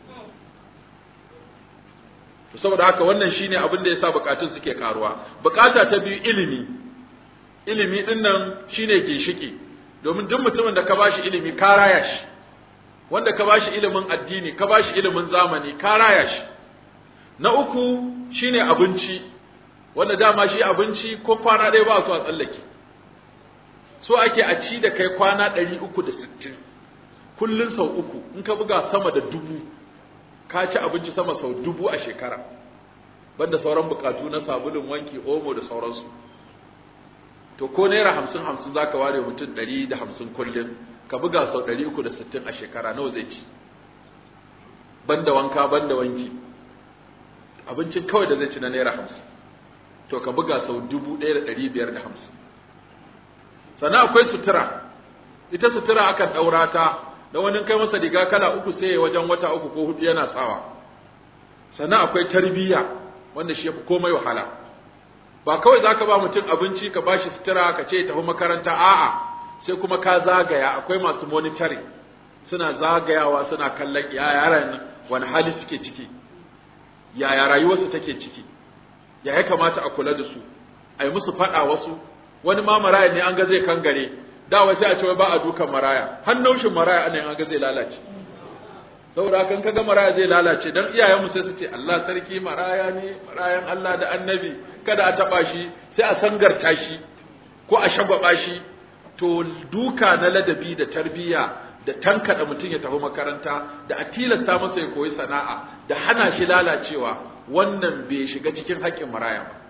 to saboda haka wannan shine abin da yasa bukatun suke karuwa bukata ta biyu ilimi ilimi din nan shine ginshiki domin duk mutumin da ka bashi ilimi ka raya shi wanda ka bashi ilimin addini ka bashi ilimin zamani ka raya shi na uku shine abinci wanda dama shi abinci ko kwana ɗaya ba su a tsallake so ake a ci da kai kwana ɗari uku da sittin kullum sau uku in ka buga sama da dubu ka ci abinci sama sau dubu a shekara banda sauran bukatu na sabulun wanki omo da sauransu to ko naira hamsin hamsin za ka ware mutum ɗari da hamsin kullum ka buga sau ɗari uku da sittin a shekara nawa zai ci banda wanka banda wanki abincin kawai da zai ci na naira hamsin to ka buga sau dubu ɗaya da ɗari biyar da hamsin sannan akwai sutura ita sutura akan ɗaura ta da wani kai masa riga kala uku sai wajen wata uku ko hudu yana sawa sannan akwai tarbiyya wanda shi yafi komai wahala ba kawai zaka ba mutum abinci ka bashi sutura ka ce tafi makaranta a'a sai kuma ka zagaya akwai masu monitoring suna zagayawa suna kallon ya yaran wani hali suke ciki yaya rayuwarsu take ciki ya ya kamata a kula da su a yi musu faɗa wasu wani ma maraya ne an ga zai kangare da wasu a ce ba a dukan maraya har naushin maraya ana an ga zai lalace saboda kan kaga maraya zai lalace dan iyayenmu sai su ce Allah sarki maraya ne marayan Allah da annabi kada a taba shi sai a sangarta shi ko a shagwaba shi to duka na ladabi da tarbiyya da tankada mutum ya tafi makaranta da a tilasta masa ya koyi sana'a da hana shi lalacewa wannan bai shiga cikin haƙƙin maraya ba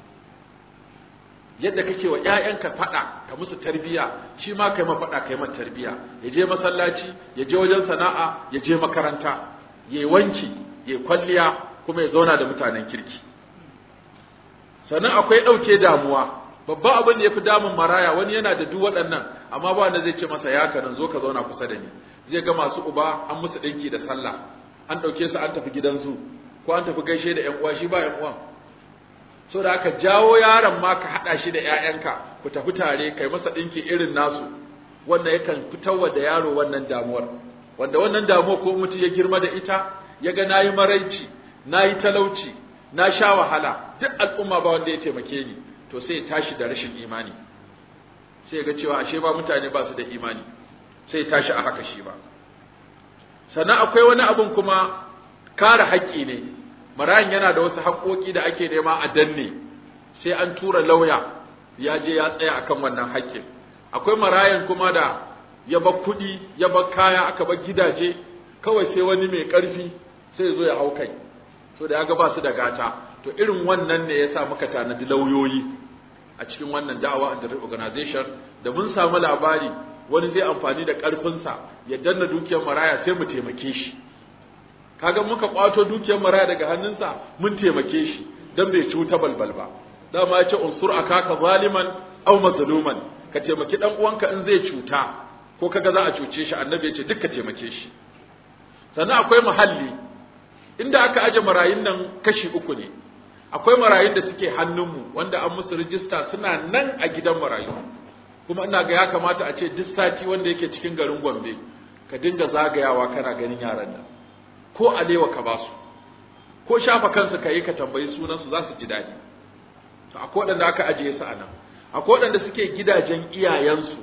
yadda kake wa ƴaƴanka faɗa ka musu tarbiya shi ma kai ma faɗa kai ma tarbiya ya je masallaci ya je wajen sana'a ya je makaranta ya yi wanki ya kwalliya kuma ya zauna da mutanen kirki sannan akwai ɗauke damuwa babban abin da ya fi damun maraya wani yana da duk waɗannan amma ba wanda zai ce masa ya kanan zo ka zauna kusa da ni zai ga masu uba an musu ɗinki da sallah an ɗauke su an tafi gidan zu ko an tafi gaishe da ƴan uwa shi ba ƴan uwan so da aka jawo yaron ma ka haɗa shi da ‘ya'yanka ku tafi tare kai masa ɗinki irin nasu wanda yakan fitarwa da yaro wannan damuwar wanda wannan damuwar ko mutum ya girma da ita ya ga na yi maraici na yi talauci na sha wahala duk al'umma ba wanda ya taimake ni to sai ya tashi da rashin imani sai ya ga cewa ashe ba mutane ba su da imani sai ya tashi a haka shi ba sannan akwai wani abun kuma kare haƙƙi ne marayan yana da wasu haƙoƙi da ake nema a danne sai an tura lauya ya je ya tsaya akan wannan haƙƙin akwai marayan kuma da ya bar kuɗi ya bar kaya aka bar gidaje kawai sai wani mai ƙarfi sai ya zo ya hau kai so da ya ga ba su da gata to irin wannan ne yasa muka tanadi lauyoyi a cikin wannan da'awa and organization da mun samu labari wani zai amfani da ƙarfinsa ya danna dukiyar maraya sai mu taimake shi kaga muka kwato dukiyar maraya daga hannunsa mun taimake shi dan bai cuta balbal ba dama ya ce unsur akaka zaliman aw mazluman ka taimaki dan uwanka in zai cuta ko kaga za a cuce shi annabi ya ce duk ka taimake shi sannan akwai muhalli inda aka aje marayun nan kashi uku ne akwai marayun da suke hannunmu wanda an musu rijista suna nan a gidan marayu kuma ina ga ya kamata a ce duk sati wanda yake cikin garin Gombe ka dinga zagayawa kana ganin yaran nan ko alewa ka ba su ko shafa kansu ka yi ka tambayi sunansu za su ji daɗi to akwai waɗanda aka ajiye su a nan akwai waɗanda suke gidajen iyayensu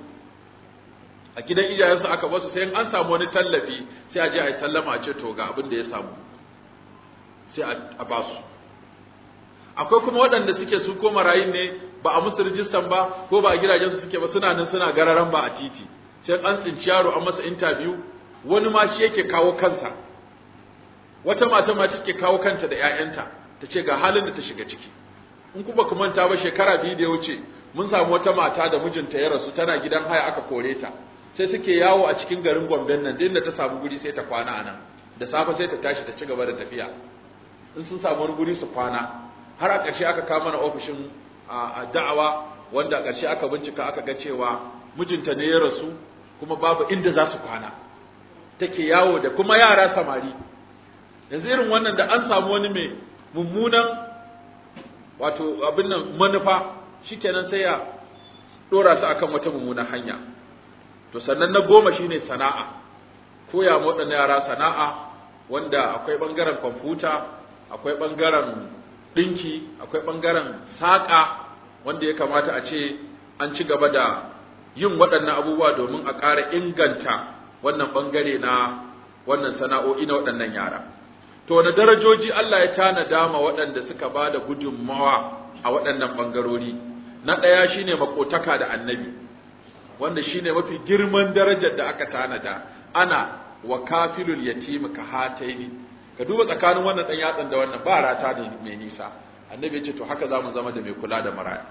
a gidan iyayensu aka basu sai an samu wani tallafi sai a je a yi sallama a ce to ga abin da ya samu sai a ba su akwai kuma waɗanda suke su ko marayin ne ba a musu rijistan ba ko ba a gidajen su suke ba suna nan suna gararan ba a titi sai an tsinci yaro an masa interview wani ma shi yake kawo kansa wata mata ma take kawo kanta da ƴaƴanta ta ce ga halin da ta shiga ciki in kuma ku manta ba shekara biyu da ya wuce mun samu wata mata da mijinta ya rasu tana gidan haya aka kore ta sai suke yawo a cikin garin Gombe nan din da ta samu guri sai ta kwana a nan da safe sai ta tashi ta ci gaba da tafiya in sun samu wani guri su kwana har a ƙarshe aka kawo mana ofishin a da'awa wanda a ƙarshe aka bincika aka ga cewa mijinta ne ya rasu kuma babu inda za su kwana take yawo da kuma yara samari yanzu irin wannan da an samu wani mai mummunan wato abin nan manufa shikenan sai ya dora su akan wata mummunan hanya to sannan na goma shine sana'a koya ma waɗannan yara sana'a wanda akwai ɓangaren kwamfuta akwai ɓangaren ɗinki akwai ɓangaren saƙa wanda ya kamata a ce an ci gaba da yin waɗannan abubuwa domin a ƙara inganta wannan ɓangare na wannan sana'o'i na waɗannan yara to wani darajoji Allah ya tanada ma waɗanda suka ba da gudunmawa a waɗannan ɓangarori na ɗaya shine makotaka da annabi wanda shine mafi girman darajar da aka tanada ana wa kafilul yatim ka hataini ka duba tsakanin wannan dan yatsan da wannan ba rata da mai nisa annabi ya ce to haka zamu zama da mai kula da maraya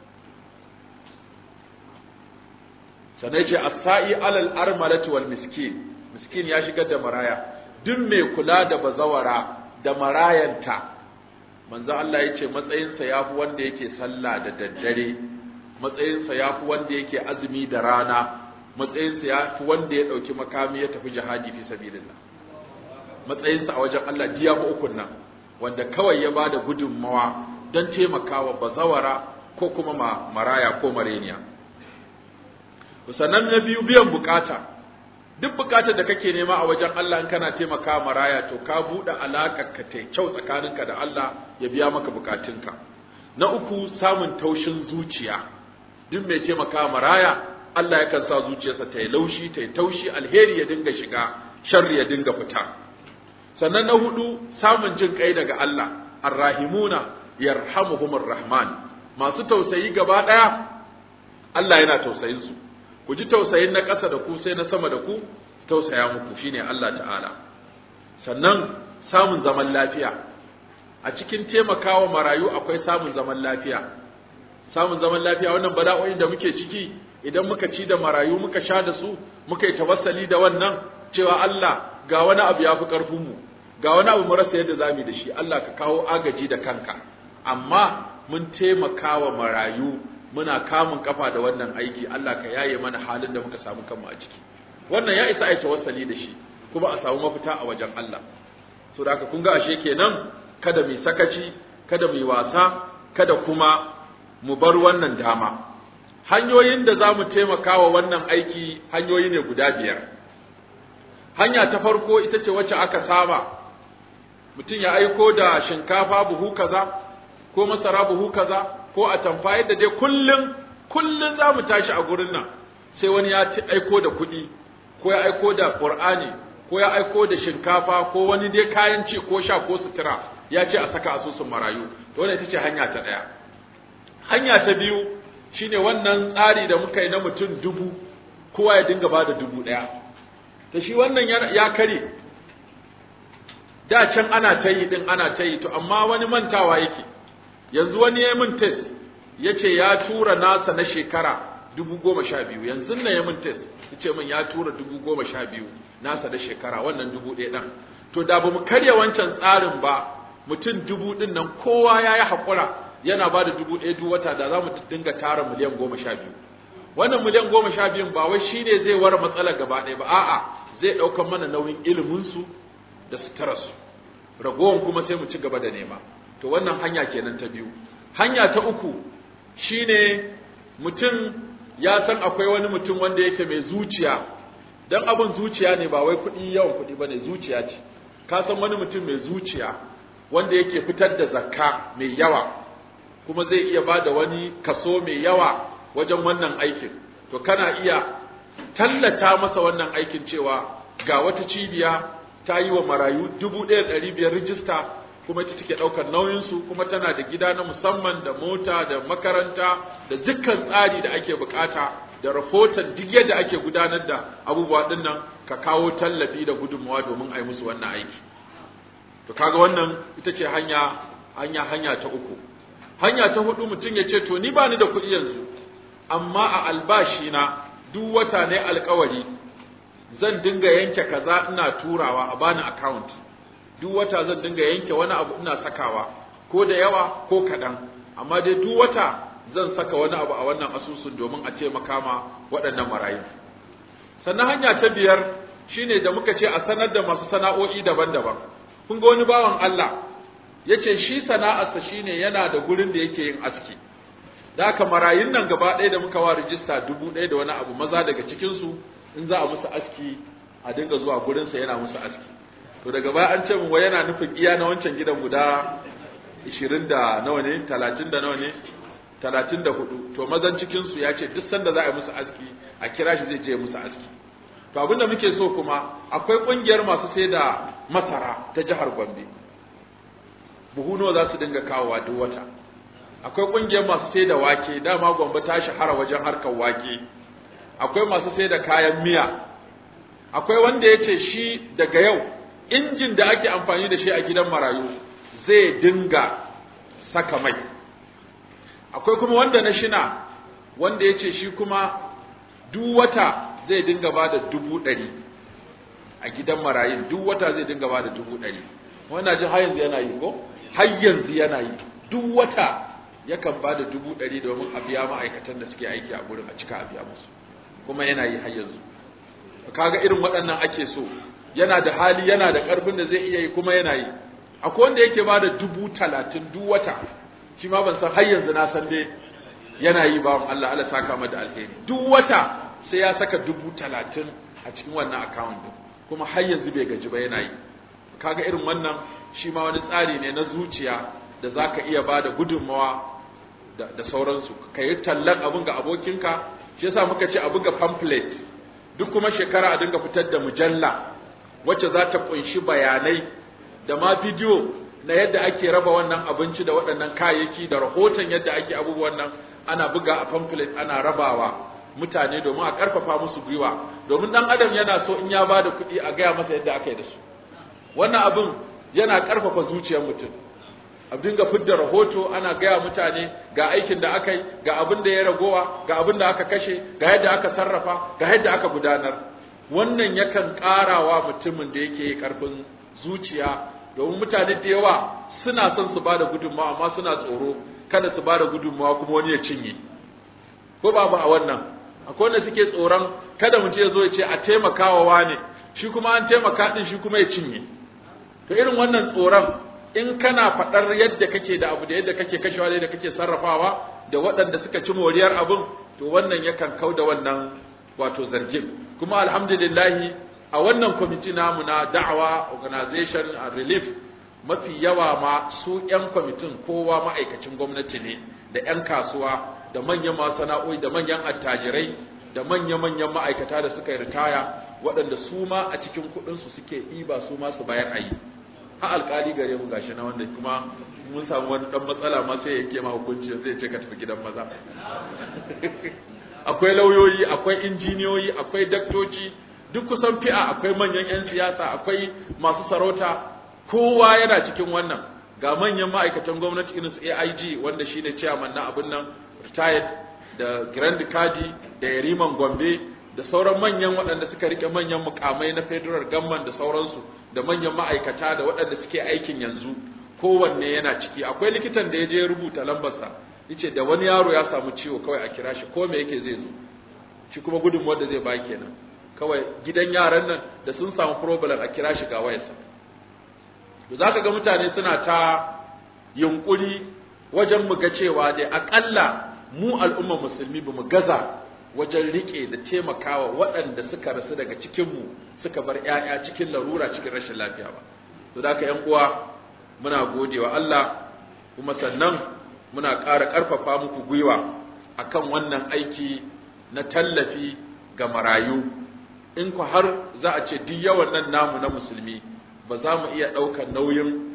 sanai ce as-sa'i alal armalati wal miskin miskin ya shigar da maraya duk mai kula da bazawara da marayanta manzo Allah ya ce matsayinsa yafi wanda yake sallah da daddare matsayinsa yafi wanda yake azumi da rana matsayinsa ya fi wanda ya ɗauki makami ya tafi jihadi fi sabilillah matsayinsa a wajen Allah jiya ko ukun nan wanda kawai ya bada gudunmawa don taimakawa bazawara ko kuma ma maraya ko mareniya sannan na biyu biyan bukata duk bukatar da kake nema a wajen Allah in kana taimaka maraya to ka buɗe alaƙar ka ta kyau tsakaninka da Allah ya biya maka bukatunka na uku samun taushin zuciya duk mai taimaka maraya Allah yakan sa zuciyarsa ta yi laushi ta yi taushi alheri ya dinga shiga sharri ya dinga fita sannan na hudu samun jin kai daga Allah arrahimuna yarhamuhumur rahman masu tausayi gaba daya Allah yana tausayin su ku ji tausayin na ƙasa da ku sai na sama da ku tausaya muku shine Allah ta'ala sannan samun zaman lafiya a cikin taimakawa marayu akwai samun zaman lafiya samun zaman lafiya wannan bala'o'in da muke ciki idan muka ci da marayu muka sha da su muka yi tawassali da wannan cewa Allah ga wani abu ya fi ƙarfin mu ga wani abu mu rasa yadda zamu da shi Allah ka kawo agaji da kanka amma mun taimaka wa marayu muna kamun kafa da wannan aiki Allah ka yaye mana halin da muka samu kanmu a ciki wannan ya isa ai tawassali da shi kuma a samu mafita a wajen Allah so da haka kun ga ashe kenan kada mu sakaci kada mu wasa kada kuma mu bar wannan dama hanyoyin da za mu taimaka wa wannan aiki hanyoyi ne guda biyar hanya ta farko ita ce wacce aka saba mutum ya aiko da shinkafa buhu kaza ko masara buhu kaza ko a tamfa yadda dai kullum kullum za mu tashi a gurin nan sai wani ya ci aiko da kuɗi ko ya aiko da ƙur'ani ko ya aiko da shinkafa ko wani dai kayan ci ko sha ko sutura ya ce a saka asusun marayu to wannan ita ce hanya ta ɗaya hanya ta biyu shine wannan tsari da muka yi na mutum dubu kowa ya dinga ba da dubu ɗaya ta shi wannan ya kare da can ana ta yi din ana ta yi to amma wani mantawa yake yanzu wani ya min test ya ce ya tura nasa na shekara dubu goma sha biyu yanzu na ya min test ya ce min ya tura dubu goma sha biyu nasa na shekara wannan dubu ɗaya ɗan to da ba mu karya wancan tsarin ba mutum dubu ɗin nan kowa ya yi haƙura yana ba da dubu ɗaya duk wata da za mu dinga tara miliyan goma sha biyu wannan miliyan goma sha biyun ba wai shi ne zai ware matsalar gaba ɗaya ba a'a zai ɗaukar mana nauyin iliminsu da suturarsu ragowar kuma sai mu ci gaba da nema to wannan hanya kenan ta biyu hanya ta uku shine mutum ya san akwai wani mutum wanda yake mai zuciya dan abin zuciya ne ba wai kuɗi yawan kuɗi ba ne zuciya ce ka san wani mutum mai zuciya wanda yake fitar da zakka mai yawa kuma zai iya ba da wani kaso mai yawa wajen wannan aikin to kana iya tallata masa wannan aikin cewa ga wata cibiya ta yi wa marayu dubu ɗaya ɗari biyar rijista kuma ita take ɗaukar nauyinsu kuma tana da gida na musamman da mota da makaranta da dukkan tsari da ake bukata da rahoton duk yadda ake gudanar da abubuwa ɗin nan ka kawo tallafi da gudunmawa domin a yi musu wannan aiki to kaga wannan ita ce hanya hanya hanya ta uku hanya ta hudu mutum ya ce to ni ba ni da kuɗi yanzu amma a albashi na duk wata ne alkawari zan dinga yanke kaza ina turawa a bani account duk wata zan dinga yanke wani abu ina sakawa ko da yawa ko kaɗan amma dai duk wata zan saka wani abu a wannan asusun domin a taimaka ma waɗannan marayu sannan hanya ta biyar shine da muka ce a sanar da masu sana'o'i daban-daban kun ga wani bawan Allah yace shi sana'arsa shine yana da gurin da yake yin aski da haka marayun nan gaba ɗaya da muka wa rijista dubu ɗaya da wani abu maza daga cikinsu in za a musu aski a dinga zuwa gurinsa yana musu aski to daga baya an ce mu wai yana nufin iya na wancan gidan guda ishirin da nawa ne talatin da nawa ne talatin da hudu to mazan cikinsu ya ce duk sanda za a yi musu aski a kira shi zai je musu aski to abin da muke so kuma akwai ƙungiyar masu sai da masara ta jihar gombe buhu nawa za su dinga kawowa duk wata akwai ƙungiyar masu sai da wake dama gombe ta shahara wajen harkar wake akwai masu sai da kayan miya akwai wanda ya ce shi daga yau injin da ake amfani da shi a gidan marayu zai dinga saka mai akwai kuma wanda na shina wanda ya ce shi kuma duk wata zai dinga ba da dubu ɗari a gidan marayun duk wata zai dinga ba da dubu ɗari wannan jin har yanzu yana yi ko har yanzu yana yi duk wata yakan ba da dubu ɗari domin a biya ma'aikatan da suke aiki a gurin a cika a biya musu kuma yana yi har yanzu kaga irin waɗannan ake so yana da hali yana da ƙarfin da zai iya yi kuma yana yi akwai wanda yake ba da dubu talatin duk wata shi ma ban san har yanzu na san dai yana yi ba Allah Allah saka mata alheri duk wata sai ya saka dubu talatin a cikin wannan account din kuma har yanzu bai gaji ba yana yi kaga irin wannan shi ma wani tsari ne na zuciya da zaka iya ba da gudunmawa da, da sauransu ka yi tallan abin ga abokinka shi yasa muka ce a buga pamphlet duk kuma shekara a dinga fitar da mujalla wacce za ta kunshi bayanai da ma bidiyo na yadda ake raba wannan abinci da waɗannan kayayyaki da rahoton yadda ake abubuwan nan ana buga a pamphlet ana rabawa mutane domin a ƙarfafa musu gwiwa domin ɗan adam yana so in ya ba da kuɗi a gaya masa yadda aka yi da su wannan abin yana ƙarfafa zuciyar mutum a dinga fidda rahoto ana gaya mutane ga aikin da aka yi ga abin da ya ragowa ga abin da aka kashe ga yadda aka sarrafa ga yadda aka gudanar wannan yakan ƙarawa mutumin da yake ƙarfin zuciya domin mutane da yawa suna son su bada gudunmawa amma suna tsoro kada su bada gudunmawa kuma wani ya cinye ko babu a wannan akwai wanda suke tsoron kada mutum ya zo ya ce a taimakawa wane shi kuma an taimaka din shi kuma ya cinye to irin wannan tsoron in kana faɗar yadda kake da abu da yadda kake kashewa da yadda kake sarrafawa da waɗanda suka ci moriyar abin to wannan yakan kau da wannan wato zargin kuma alhamdulillahi a wannan kwamiti namu na da'awa organization and relief mafi yawa ma su 'yan kwamitin kowa ma'aikacin gwamnati ne da 'yan kasuwa da manyan masana'o'i da manyan attajirai da manya-manyan ma'aikata da suka yi ritaya waɗanda su ma a cikin kuɗinsu suke ɗiba su ma su bayar a yi a alƙali gare mu gashi na wanda kuma mun samu wani ɗan matsala ma sai yanke ma hukunci zai ce ka tafi gidan maza akwai lauyoyi akwai injiniyoyi akwai daktoci duk kusan fi'a akwai manyan 'yan siyasa akwai masu sarauta kowa yana cikin wannan ga manyan ma'aikatan gwamnati irin su AIG wanda shine chairman na abin nan retired da Grand Kadi da Yariman Gombe da sauran manyan waɗanda suka rike manyan mukamai na federal government da sauransu da manyan ma'aikata da waɗanda suke aikin yanzu kowanne yana ciki akwai likitan da ya je rubuta lambarsa yace da wani yaro ya samu ciwo kawai a kira shi ko me yake zai zo shi kuma gudunmuwar da zai ba kenan kawai gidan yaran nan da sun samu problem a kira shi ga wayarsa to zaka ga mutane suna ta yunkuri wajen mu ga cewa dai akalla mu al'ummar musulmi bamu gaza wajen rike da taimakawa waɗanda suka rasu daga cikin mu suka bar ƴaƴa cikin larura cikin rashin lafiya ba to da ƴan uwa muna godewa Allah kuma sannan muna ƙara ƙarfafa muku gwiwa akan wannan aiki na tallafi ga marayu in ku har za a ce duk yawan nan namu na musulmi ba za mu iya ɗaukar nauyin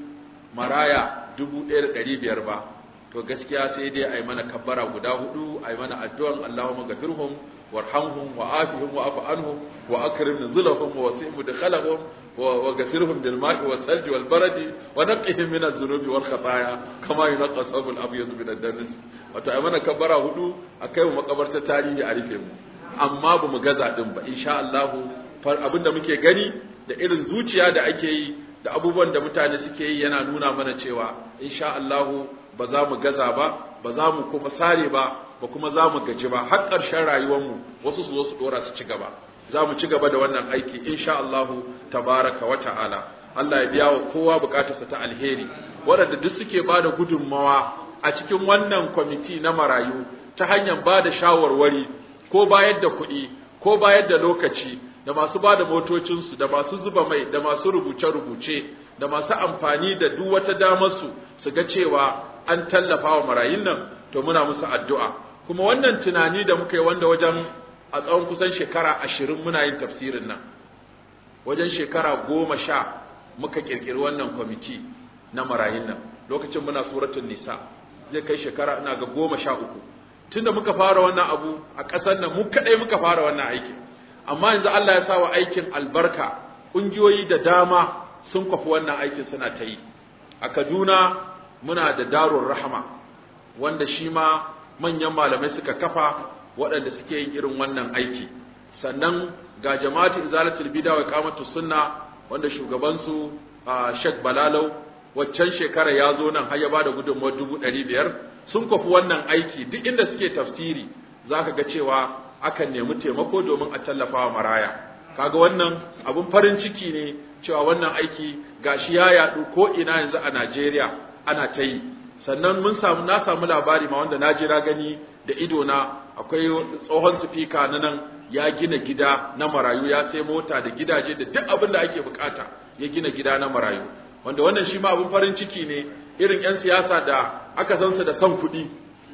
maraya dubu ɗaya da ɗari biyar ba to gaskiya sai dai a yi mana kabbara guda hudu a yi mana addu'an Allahumma gafirhum warhamhum wa afihim wa afu anhum wa akrim nuzulahum wa wasi' mudkhalahum wa ghafirhum bil ma'i was salji wal baradi wa naqqihim min adh-dhunubi wal khataaya kama yunqqa thawbul abyad min ad-danas wato ai mana kabbara hudu akai mu makabarta tarihi a rufe mu amma ba mu gaza din ba insha Allah abinda muke gani da irin zuciya da ake yi da abubuwan da mutane suke yi yana nuna mana cewa insha Allah ba za mu gaza ba ba za mu kuma sare ba ba kuma za mu gaji ba har ƙarshen rayuwarmu wasu su zo su dora su ci gaba za mu ci gaba da wannan aiki insha Allah tabaraka wa ta'ala Allah ya biya wa kowa bukatarsa ta alheri waɗanda duk suke ba da gudunmawa a cikin wannan kwamiti na marayu ta hanyar ba da shawarwari ko bayar da kuɗi ko bayar da lokaci da masu ba da motocinsu da masu zuba mai da masu rubuce-rubuce da masu amfani da duk wata damarsu su ga cewa an tallafa wa marayun nan to muna musu addu'a kuma wannan tunani da muka yi wanda wajen a tsawon kusan shekara ashirin muna yin tafsirin nan wajen shekara goma sha muka kirkiri wannan kwamiti na marayun nan lokacin muna suratun nisa zai kai shekara ina ga goma sha uku tunda muka fara wannan abu a ƙasar nan mu kaɗai muka fara wannan aikin amma yanzu Allah ya sa wa aikin albarka ƙungiyoyi da dama sun kwafi wannan aikin suna ta yi a Kaduna muna da darun rahama wanda shi ma manyan malamai suka kafa waɗanda suke yin irin wannan aiki sannan ga jama'atu izalatul bid'a wa iqamatu sunna wanda shugabansu Sheikh Balalau waccan shekara ya zo nan har ya bada gudunmawar dubu ɗari biyar sun kwafi wannan aiki duk inda suke tafsiri zaka ga cewa akan nemi taimako domin a tallafa wa maraya kaga wannan abun farin ciki ne cewa wannan aiki gashi ya yaɗu ko ina yanzu a Najeriya ana ta yi sannan mun samu na samu labari ma wanda na jira gani da ido na akwai tsohon sifika na nan ya gina gida na marayu ya sai mota da gidaje da duk abin da ake bukata ya gina gida na marayu wanda wannan shi ma abin farin ciki ne irin 'yan siyasa da aka san su da son kuɗi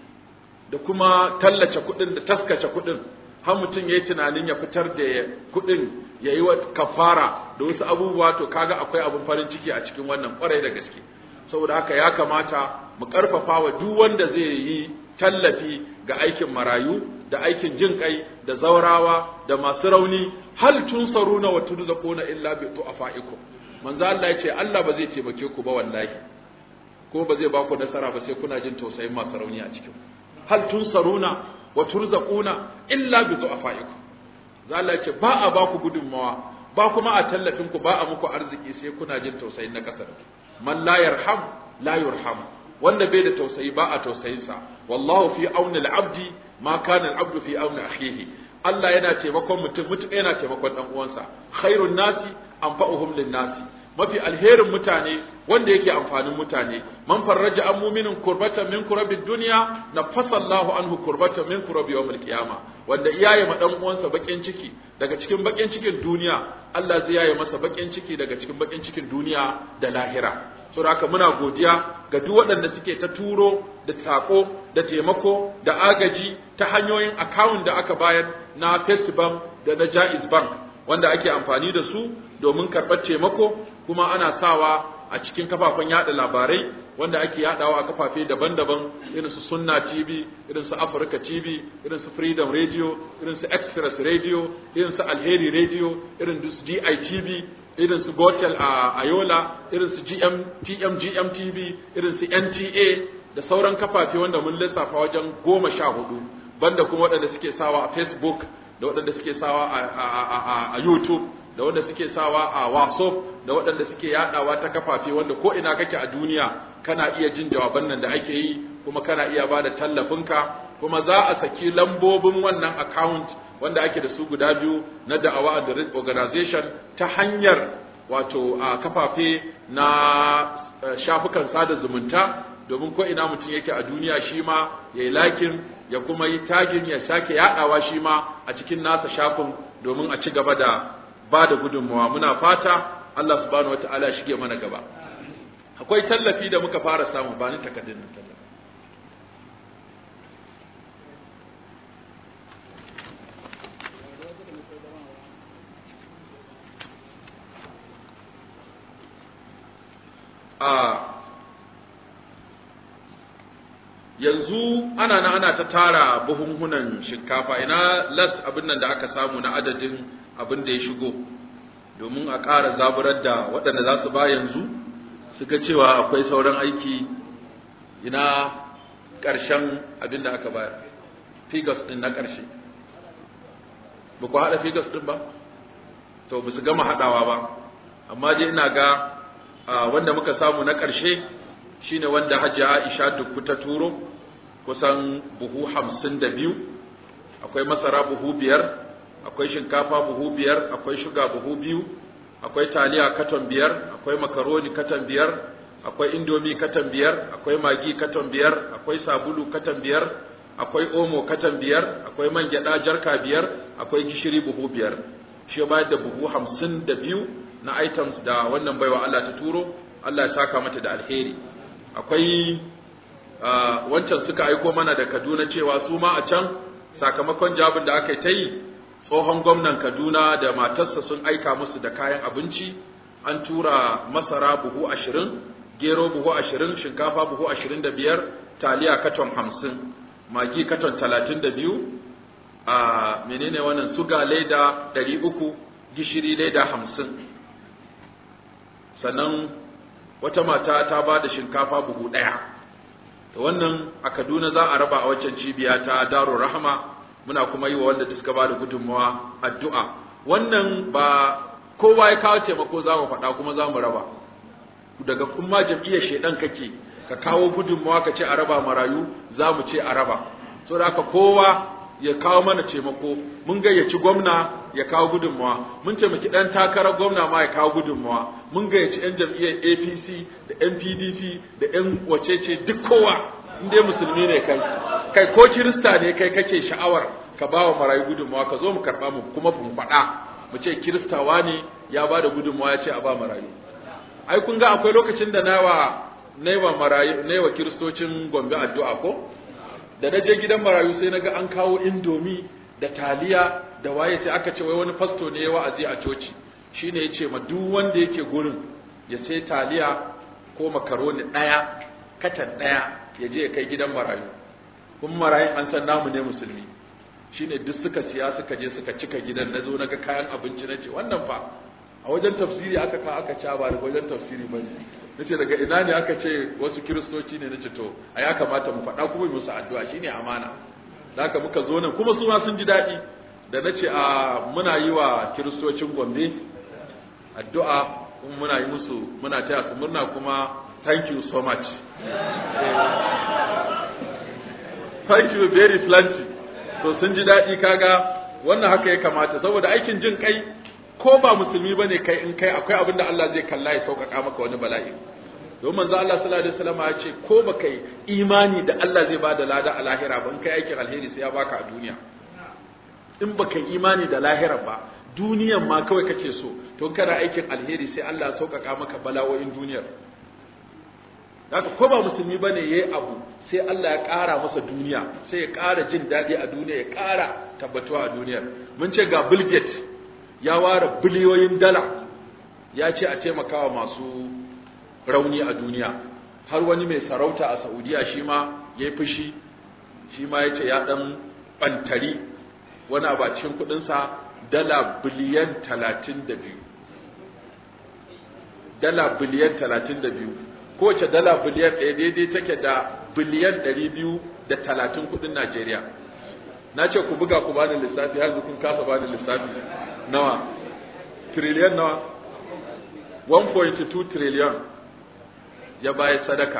da kuma tallace kuɗin da taskace kuɗin har mutum ya yi tunanin ya fitar da kuɗin ya yi kafara da wasu abubuwa to kaga akwai abin farin ciki a cikin wannan kwarai da gaske saboda haka ya kamata mu karfafa wa duk wanda zai yi tallafi ga aikin marayu da aikin jin kai da zaurawa da masu rauni hal tunsaruna wa turzaquna illa bi tu'afaikum manzo Allah yace Allah ba zai taimake ku ba wallahi ko ba zai ba ku nasara ba sai kuna jin tausayin masu rauni a cikin hal tunsaruna wa turzaquna illa bi tu'afaikum Allah yace ba a ba ku gudunmawa ba kuma a tallafin ku ba a muku arziki sai kuna jin tausayin na kasar man la yarham la yurham wanda bai da tausayi ba a tausayinsa wallahu fi auni al-abdi ma kana al-abdu fi auni akhihi Allah yana taimakon mutum mutum yana taimakon dan uwansa khairun nasi anfa'uhum lin-nasi mafi alherin mutane wanda yake amfanin mutane man farraja an muminin kurbatan min kurabid dunya nafasa Allahu anhu kurbatan min kurabi yawmil qiyama wanda iyaye ma dan uwansa bakin ciki daga cikin bakin cikin duniya Allah zai yaye masa bakin ciki daga cikin bakin cikin duniya da lahira saboda haka muna godiya ga duk waɗanda suke ta turo da sako da taimako da agaji ta hanyoyin account da aka bayar na First Bank da na Jaiz Bank wanda ake amfani da su domin karɓar taimako kuma ana sawa a cikin kafafen yada labarai wanda ake yadawa a kafafe daban-daban irin su Sunna TV, irin su Africa TV, irin su Freedom Radio, irin su Express Radio, irin su Alheri Radio, irin su DITV, irin su Gotel a Ayola, irin su GM TM GM TV, irin su NTA da sauran kafafe wanda mun lissafa wajen goma sha hudu banda kuma waɗanda suke sawa a Facebook da waɗanda suke sawa a YouTube da wanda suke sawa a WhatsApp da waɗanda suke yadawa ta kafafe wanda ko ina kake a duniya kana iya jin jawaban nan da ake yi kuma kana iya ba da tallafinka kuma za a saki lambobin wannan account wanda ake da su guda biyu na da'awa and organization ta hanyar wato a kafafe na shafukan sada zumunta domin ko ina mutum yake a duniya shi ma ya yi lakin ya kuma yi tagin ya sake yaɗawa shi ma a cikin nasa shafin domin a ci gaba da ba da gudunmawa muna fata Allah subhanahu wata'ala shige mana gaba akwai tallafi da muka fara samu ba ni takardun nan tallafi a yanzu ana na ana ta tara buhunhunan shinkafa ina las abin nan da aka samu na adadin abin da ya shigo domin a ƙara zaburar da waɗanda za su ba yanzu suka cewa akwai sauran aiki ina ƙarshen abin da aka bayar figures ɗin na ƙarshe ba ku haɗa figures ɗin ba to ba su gama haɗawa ba amma dai ina ga wanda muka samu na ƙarshe shine wanda hajiya aisha dukku ta turo kusan buhu hamsin da biyu akwai masara buhu biyar akwai shinkafa buhu biyar akwai shuga buhu biyu akwai taliya katon biyar akwai makaroni katon biyar akwai indomi katon biyar akwai magi katon biyar akwai sabulu katon biyar akwai omo katon biyar akwai man gyada jarka biyar akwai gishiri buhu biyar shi bayar da buhu hamsin da biyu na items da wannan baiwa Allah ta turo Allah ya saka mata da alheri akwai wancan suka aiko mana da Kaduna cewa su ma a can sakamakon jabin da aka yi ta yi tsohon gwamnan Kaduna da matarsa sun aika musu da kayan abinci an tura masara buhu ashirin gero buhu ashirin shinkafa buhu ashirin da biyar taliya katon hamsin magi katon talatin da biyu a menene wannan suga leda ɗari uku gishiri leda hamsin sannan wata mata ta ba da shinkafa buhu ɗaya da wannan a kaduna za a raba a waccan cibiya ta daro rahama muna kuma yi wa wanda suka ba da gudunmawa addu'a wannan ba kowa ya kawo taimako za mu faɗa kuma za mu raba daga kuma jam'iyyar shaidan kake ka kawo gudunmawa ka ce a raba marayu za mu ce a raba saboda haka kowa ya kawo mana taimako mun gayyaci gwamna ya kawo gudunmawa mun taimaki dan takarar gwamna ma ya kawo gudunmawa mun gayyaci yan jam'iyyar APC da yan PDP da yan wacece duk kowa in dai musulmi ne kai kai ko kirista ne kai kake sha'awar ka ba wa marayu gudunmawa ka zo mu karba mu kuma mu faɗa mu ce kiristawa ne ya ba da gudunmawa ya ce a ba marayu ai kun ga akwai lokacin da nawa naiwa marayu naiwa kiristocin Gombe addu'a ko da na je gidan marayu sai na ga an kawo indomi da taliya da waye sai aka ce wai wani fasto ne ya wa'azi a coci shine ya ce ma duk wanda yake gurin ya sai taliya ko makaroni ɗaya katan ɗaya ya je ya kai gidan marayu kuma marayun an san namu ne musulmi shine duk suka siya suka je suka cika gidan na zo na ga kayan abinci na ce wannan fa a wajen tafsiri aka ka aka ca ba da wajen tafsiri ba ne nace daga ina ne aka ce wasu kiristoci ne nace to a ya kamata mu faɗa kuma musu addu'a shine amana haka muka zo nan kuma su ma sun ji daɗi da nace a muna yi wa kiristocin Gombe addu'a kuma muna yi musu muna taya su murna kuma thank you so much thank you very plenty to sun ji daɗi kaga wannan haka ya kamata saboda aikin jin kai ko ba musulmi bane kai in kai akwai abin da Allah zai kalla ya sauƙaƙa maka wani bala'i don manzo Allah sallallahu alaihi wasallam ya ce ko ba kai imani da Allah zai bada lada a lahira ba in kai aikin alheri sai ya baka a duniya in ba kai imani da lahira ba duniyan ma kawai kake so to kana aikin alheri sai Allah ya sauƙaƙa maka bala'o'in duniyar haka ko ba musulmi bane yayi abu sai Allah ya ƙara masa duniya sai ya ƙara jin daɗi a duniya ya ƙara tabbatuwa a duniyar mun ce ga Bill Gates ya ware biliyoyin dala ya ce a taimakawa masu rauni a duniya har wani mai sarauta a Saudiya shi ma ya yi fushi shi ma ya ce ya ɗan ɓantari wani abu a cikin kuɗinsa dala biliyan talatin da biyu dala biliyan talatin da biyu kowace dala biliyan ɗaya daidai take da biliyan ɗari biyu da talatin kuɗin Najeriya na ce ku buga ku bani lissafi har kun kasa bani lissafi nawa trillion nawa 1.2 trillion ya bayar sadaka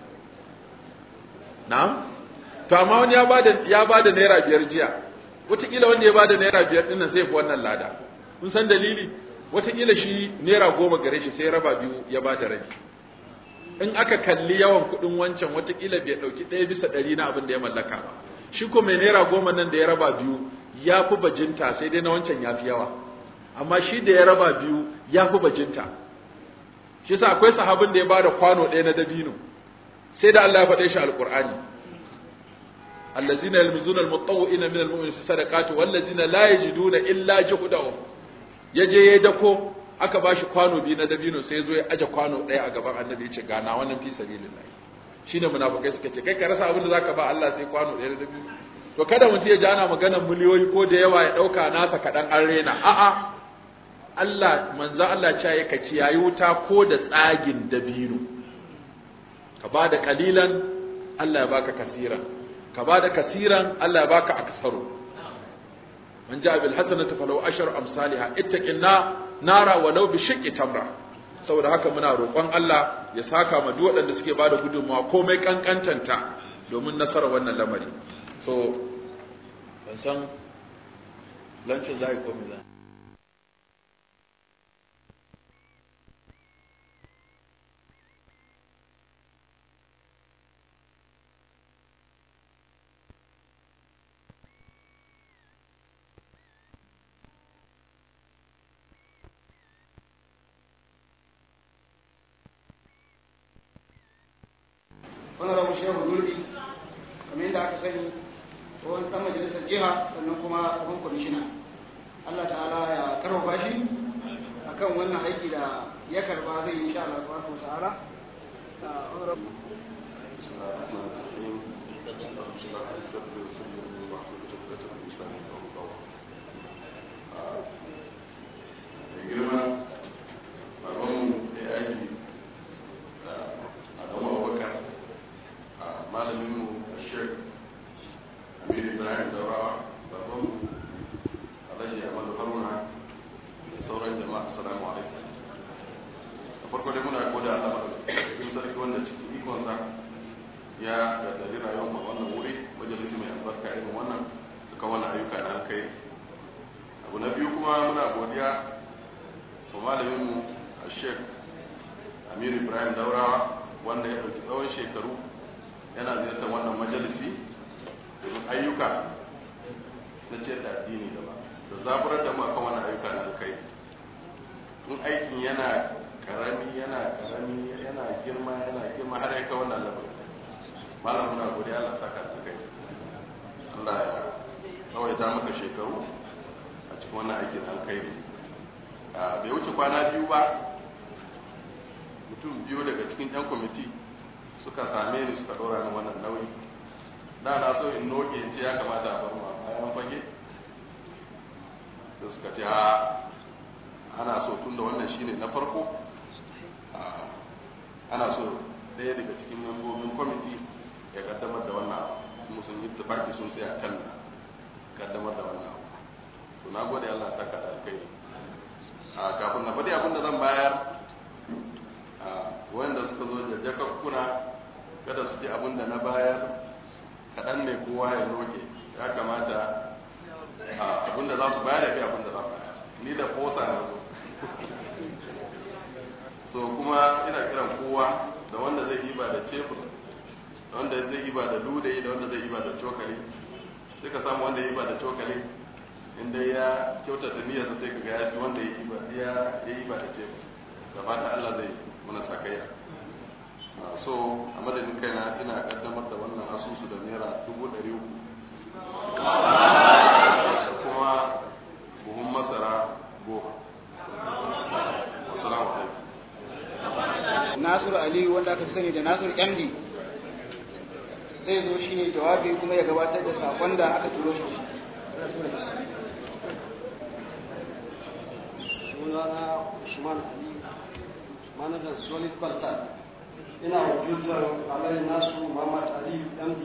na to amma wani ya bada ya bada naira biyar jiya wataƙila wanda ya bada naira biyar ɗin nan sai fi wannan lada kun san dalili wataƙila shi naira goma gare shi sai raba biyu ya bada rabi in aka kalli yawan kuɗin wancan wataƙila bai ɗauki ɗaya bisa ɗari na abin da ya mallaka ba shi ko mai naira goma nan da ya raba biyu ya fi bajinta sai dai na wancan ya fi yawa amma shi da ya raba biyu ya fi bajinta shi sa akwai sahabin da ya bada kwano ɗaya na dabino sai da Allah ya faɗe shi alƙur'ani allazina yalmizuna almutawwi'ina min almu'minina fi sadaqati wallazina la yajiduna illa juhdahum yaje ya dako aka bashi kwano biyu na dabino sai ya zo ya aje kwano ɗaya a gaban annabi ya ce ga na wannan fi sabilillah shine munafikai suka ce kai ka rasa abin da zaka ba Allah sai kwano ɗaya da biyu to kada mutum ya ji ana maganar miliyoyi ko da yawa ya ɗauka nasa kaɗan an rena a'a Allah manzo Allah ce ya kaci yayi wuta ko da tsagin dabino ka ba da kalilan Allah ya baka kasiran ka ba da kasiran Allah ya baka aksaru man ja'a bil hasanati falahu ashru amsalha ittaqinna nara walau bi shiqqi tamra saboda haka muna roƙon Allah ya saka ma duk waɗanda suke bada gudunmawa komai kankantanta domin nasarar wannan lamari so ban san lancin zai ko me zai wani rabu shehu gurbi kamar yadda aka sani tsohon dan majalisar jiha sannan kuma tsohon kwamishina Allah ta'ala ya karfafa shi akan wannan aiki da ya karba zai yi insha Allah subhanahu wa ta'ala girma babanmu da ya aiki a gama abubakar a malaminmu a shek amir ibrahim daurawa babanmu alhaji amadu haruna da sauran jama'a assalamu alaikum da farko dai muna goda Allah cikin sarki wanda cikin ikonsa ya gaddari rayuwar mu wannan wuri majalisi mai albarka irin wannan suka wannan ayyuka na alkai abu na biyu kuma muna godiya wa malaminmu a shek amir ibrahim daurawa wanda ya ɗauki tsawon shekaru yana ziyartar wannan majalisi domin ayyuka na ce da addini gaba da zaburar da mu akan wannan ayyuka na alkai in aikin yana karami yana karami yana girma yana girma har ya kai wannan labarin malam muna godiya Allah saka da kai Allah ya tsawaita maka shekaru a cikin wannan aikin alkhairi bai wuce kwana biyu ba mutum biyu daga cikin yan kwamiti suka same ni suka dora ni wannan nauyi da na so in noke in ce ya kamata a bar mu a bayan fage da suka ce ana so tun da wannan shine na farko ana so ɗaya daga cikin membobin kwamiti ya kaddamar da wannan kuma sun yi tafaki sun tsaya kan kaddamar da wannan to na gode Allah ta kada alkai a kafin na faɗi abin da zan bayar a wanda suka zo da jakakkuna kada su ji abin da na bayar kaɗan ne kowa ya roke ya kamata abin da za su bayar ya fi abin da za su bayar ni da kosa na zo so kuma ina kiran kowa da wanda zai yi ba da cefur da wanda zai yi ba da ludayi da wanda zai yi ba da cokali sai ka samu wanda ya yi ba da cokali inda ya kyautata niyyarsa sai ka ga ya fi wanda ya yi ba ya yi ba da cefur da fata Allah zai muna sakayya so a madadin kaina ina kaddamar da wannan asusu da naira dubu ɗari uku da kuma buhun masara goma assalamu alaikum Nasir Aliyu wanda aka sani da Nasir MD zai zo shi ne jawabi kuma ya gabatar da sakon da aka turo shi sunana Usman Ali manajan Solid Balta ina wakiltar Alai Nasu Muhammad Ali MD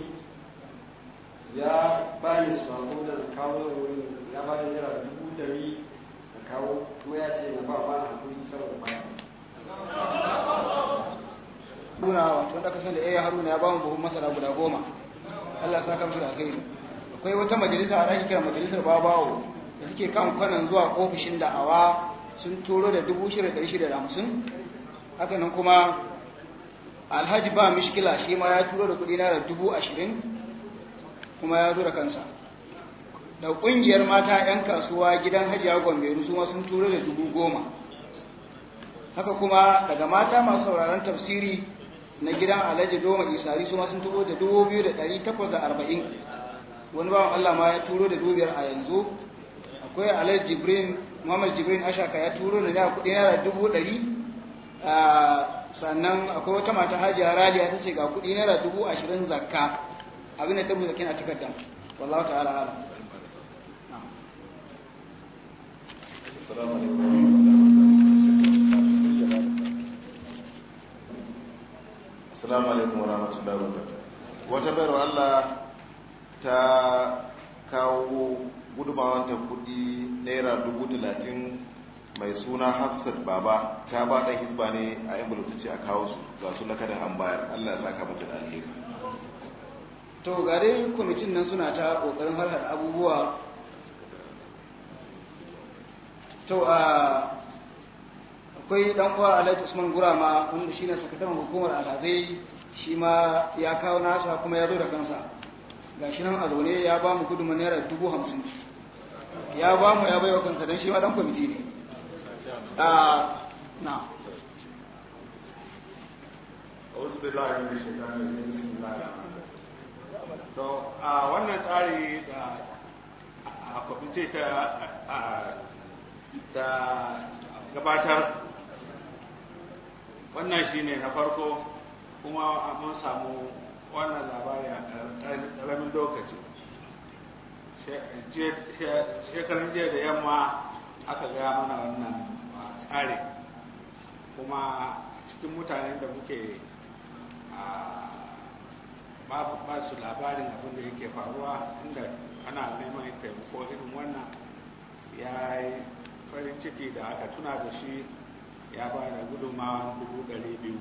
ya bani sako da kawo wurin ya bani naira dubu dari da kawo kuma ya ce na ba ma hakuri saboda ba Haruna wato wanda aka sani da eh Haruna ya ba mu buhun masara guda goma Allah ya saka musu da alkhairi akwai wata majalisa a ɗaki kira majalisar babawo da suke kan kwanan zuwa ofishin da'awa sun turo da dubu shida ɗari shida da hamsin haka nan kuma alhaji ba mishkila shi ma ya turo da kuɗi na da dubu ashirin kuma ya zo da kansa da ƙungiyar mata 'yan kasuwa gidan hajiya gombe su ma sun turo da dubu goma haka kuma daga mata masu sauraron tafsiri na gidan alhaji doma isari su ma sun turo da dubu biyu da ɗari takwas da arba'in wani bawan allah ma ya turo da dubu biyar a yanzu akwai alhaji jibrin muhammad jibrin ashaka ya turo da naira kuɗi naira dubu ɗari sannan akwai wata mata hajiya raliya ta ce ga kuɗi naira dubu ashirin zakka abin da ta rubuta kina takarda wallahu ta'ala alam Assalamu alaikum wa rahmatullahi wa barakatuh. Wata bayarwa Allah ta kawo gudunmawanta kudi naira dubu talatin mai suna Hafsat Baba ta ba ɗan hisba ne a yan bulu ce a kawo su ga su na kadan an bayar Allah ya saka mata da alheri. to ga dai kwamitin nan suna ta kokarin harhar abubuwa to a akwai dan uwa Alhaji Usman Gurama wanda shine sakataren hukumar alhazai shi ma ya kawo nasa kuma ya zo da kansa gashi nan a zaune ya ba mu gudunmu naira dubu hamsin ya ba mu ya baiwa kansa don shi ma dan kwamiti ne a na Auzu billahi min shaitanir rajim. Bismillahir rahmanir rahim. To a wannan tsari da a kwamiti ta ta gabatar wannan shine na farko kuma mun samu wannan labari a ƙaramin lokaci shekarun jiya da yamma aka gaya mana wannan tsari kuma cikin mutanen da muke ba su labarin abin da yake faruwa inda ana neman taimako irin wannan ya yi farin ciki da aka tuna da shi ya ba da gudunmawa dubu ɗari biyu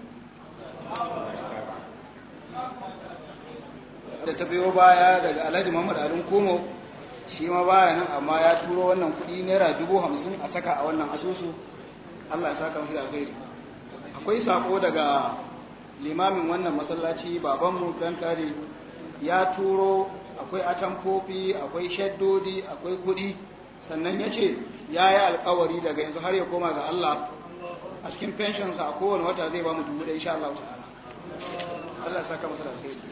da ta biyo baya daga alhaji muhammad alin komo shi ma baya nan amma ya turo wannan kuɗi naira dubu hamsin a saka a wannan asusu allah ya saka mashi da alkhairi akwai sako daga limamin wannan masallaci babanmu dan kare ya turo akwai atamfofi akwai shaddodi akwai kuɗi sannan ya ce ya yi alkawari daga yanzu har ya koma ga allah a cikin pensionsa a kowane wata zai ba mu dubu ɗaya insha allah ta'ala allah ya saka masa da alkhairi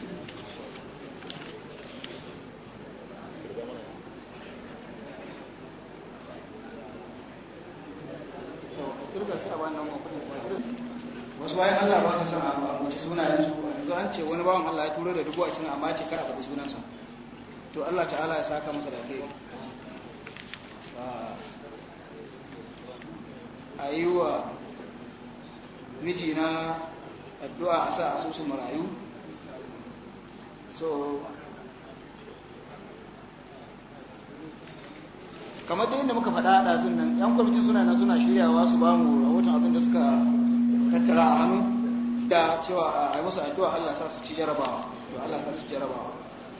wasu bayan Allah ba su san a wace sunayen su yanzu an ce wani bawan Allah ya turo da dubu ashirin amma ce kar a faɗi sunansa to Allah ta'ala ya saka masa da kai a yi wa mijina addu'a a sa asusun marayu so kamar da yadda muka faɗa a ɗazun nan yan kwamitin suna nan suna shiryawa su ba mu rahoton abin da suka tattara a hannu da cewa a yi musu addu'a Allah sa su ci jarabawa to Allah sa su ci jarabawa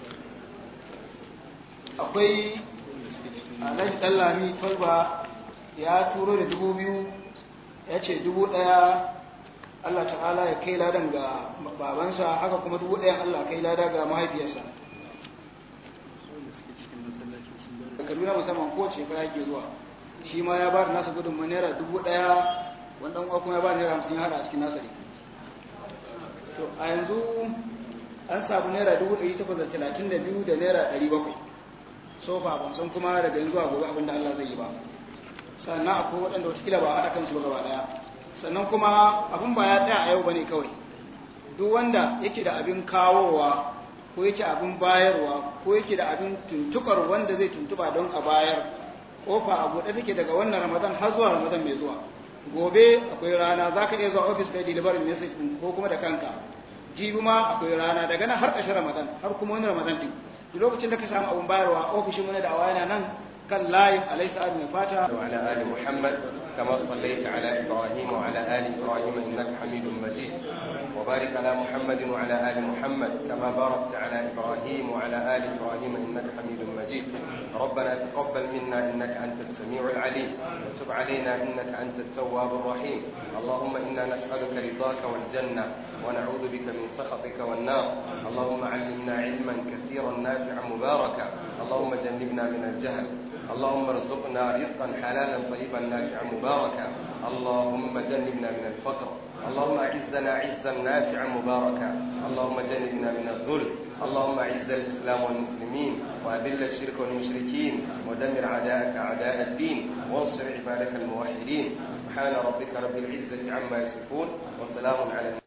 akwai Alhaji Dallami Tolba ya turo da dubu biyu ya ce dubu ɗaya Allah ta'ala ya kai ladan ga babansa haka kuma dubu ɗayan Allah kai lada ga mahaifiyarsa da Kaduna musamman ko shekara ke zuwa shi ma ya ba da nasa gudunmu naira dubu ɗaya wani ɗan kuma ya ba naira hamsin ya haɗa a cikin nasa ne to a yanzu an samu naira dubu ɗari takwas da talatin da biyu da naira ɗari bakwai sofa ban san kuma daga yanzu a gobe abin da Allah zai yi ba sannan akwai waɗanda watakila ba a haɗa kansu ba gaba ɗaya sannan kuma abin ba ya tsaya a yau ba ne kawai duk wanda yake da abin kawowa ko yake abin bayarwa ko yake da abin tuntukar wanda zai tuntuba don a bayar kofa a buɗe take daga wannan ramadan har zuwa ramadan mai zuwa gobe akwai rana za ka iya zuwa ofis kai delivery message ɗin ko kuma da kanka jibi ma akwai rana daga nan har ƙarshen ramadan har kuma wani ramadan ɗin duk lokacin da ka samu abin bayarwa ofishin wani da awa yana nan kan layin alayhi sa'ad mai fata وعلى آل محمد كما صليت على إبراهيم وعلى آل إبراهيم إنك حميد مجيد وبارك على محمد وعلى آل محمد كما باركت على إبراهيم وعلى آل إبراهيم إنك حميد مجيد ربنا تقبل منا إنك أنت السميع العليم وتب علينا إنك أنت التواب الرحيم اللهم إنا نسألك رضاك والجنة ونعوذ بك من سخطك والنار اللهم علمنا علما كثيرا نافعا مباركا اللهم جنبنا من الجهل اللهم ارزقنا رزقا حلالا طيبا نافعا مباركا اللهم جنبنا من الفقر اللهم اعزنا عزا نافعا مباركا اللهم جنبنا من الذل اللهم اعز الاسلام والمسلمين واذل الشرك والمشركين ودمر اعداءك اعداء الدين وانصر عبادك الموحدين سبحان ربك رب العزة عما يصفون وسلام على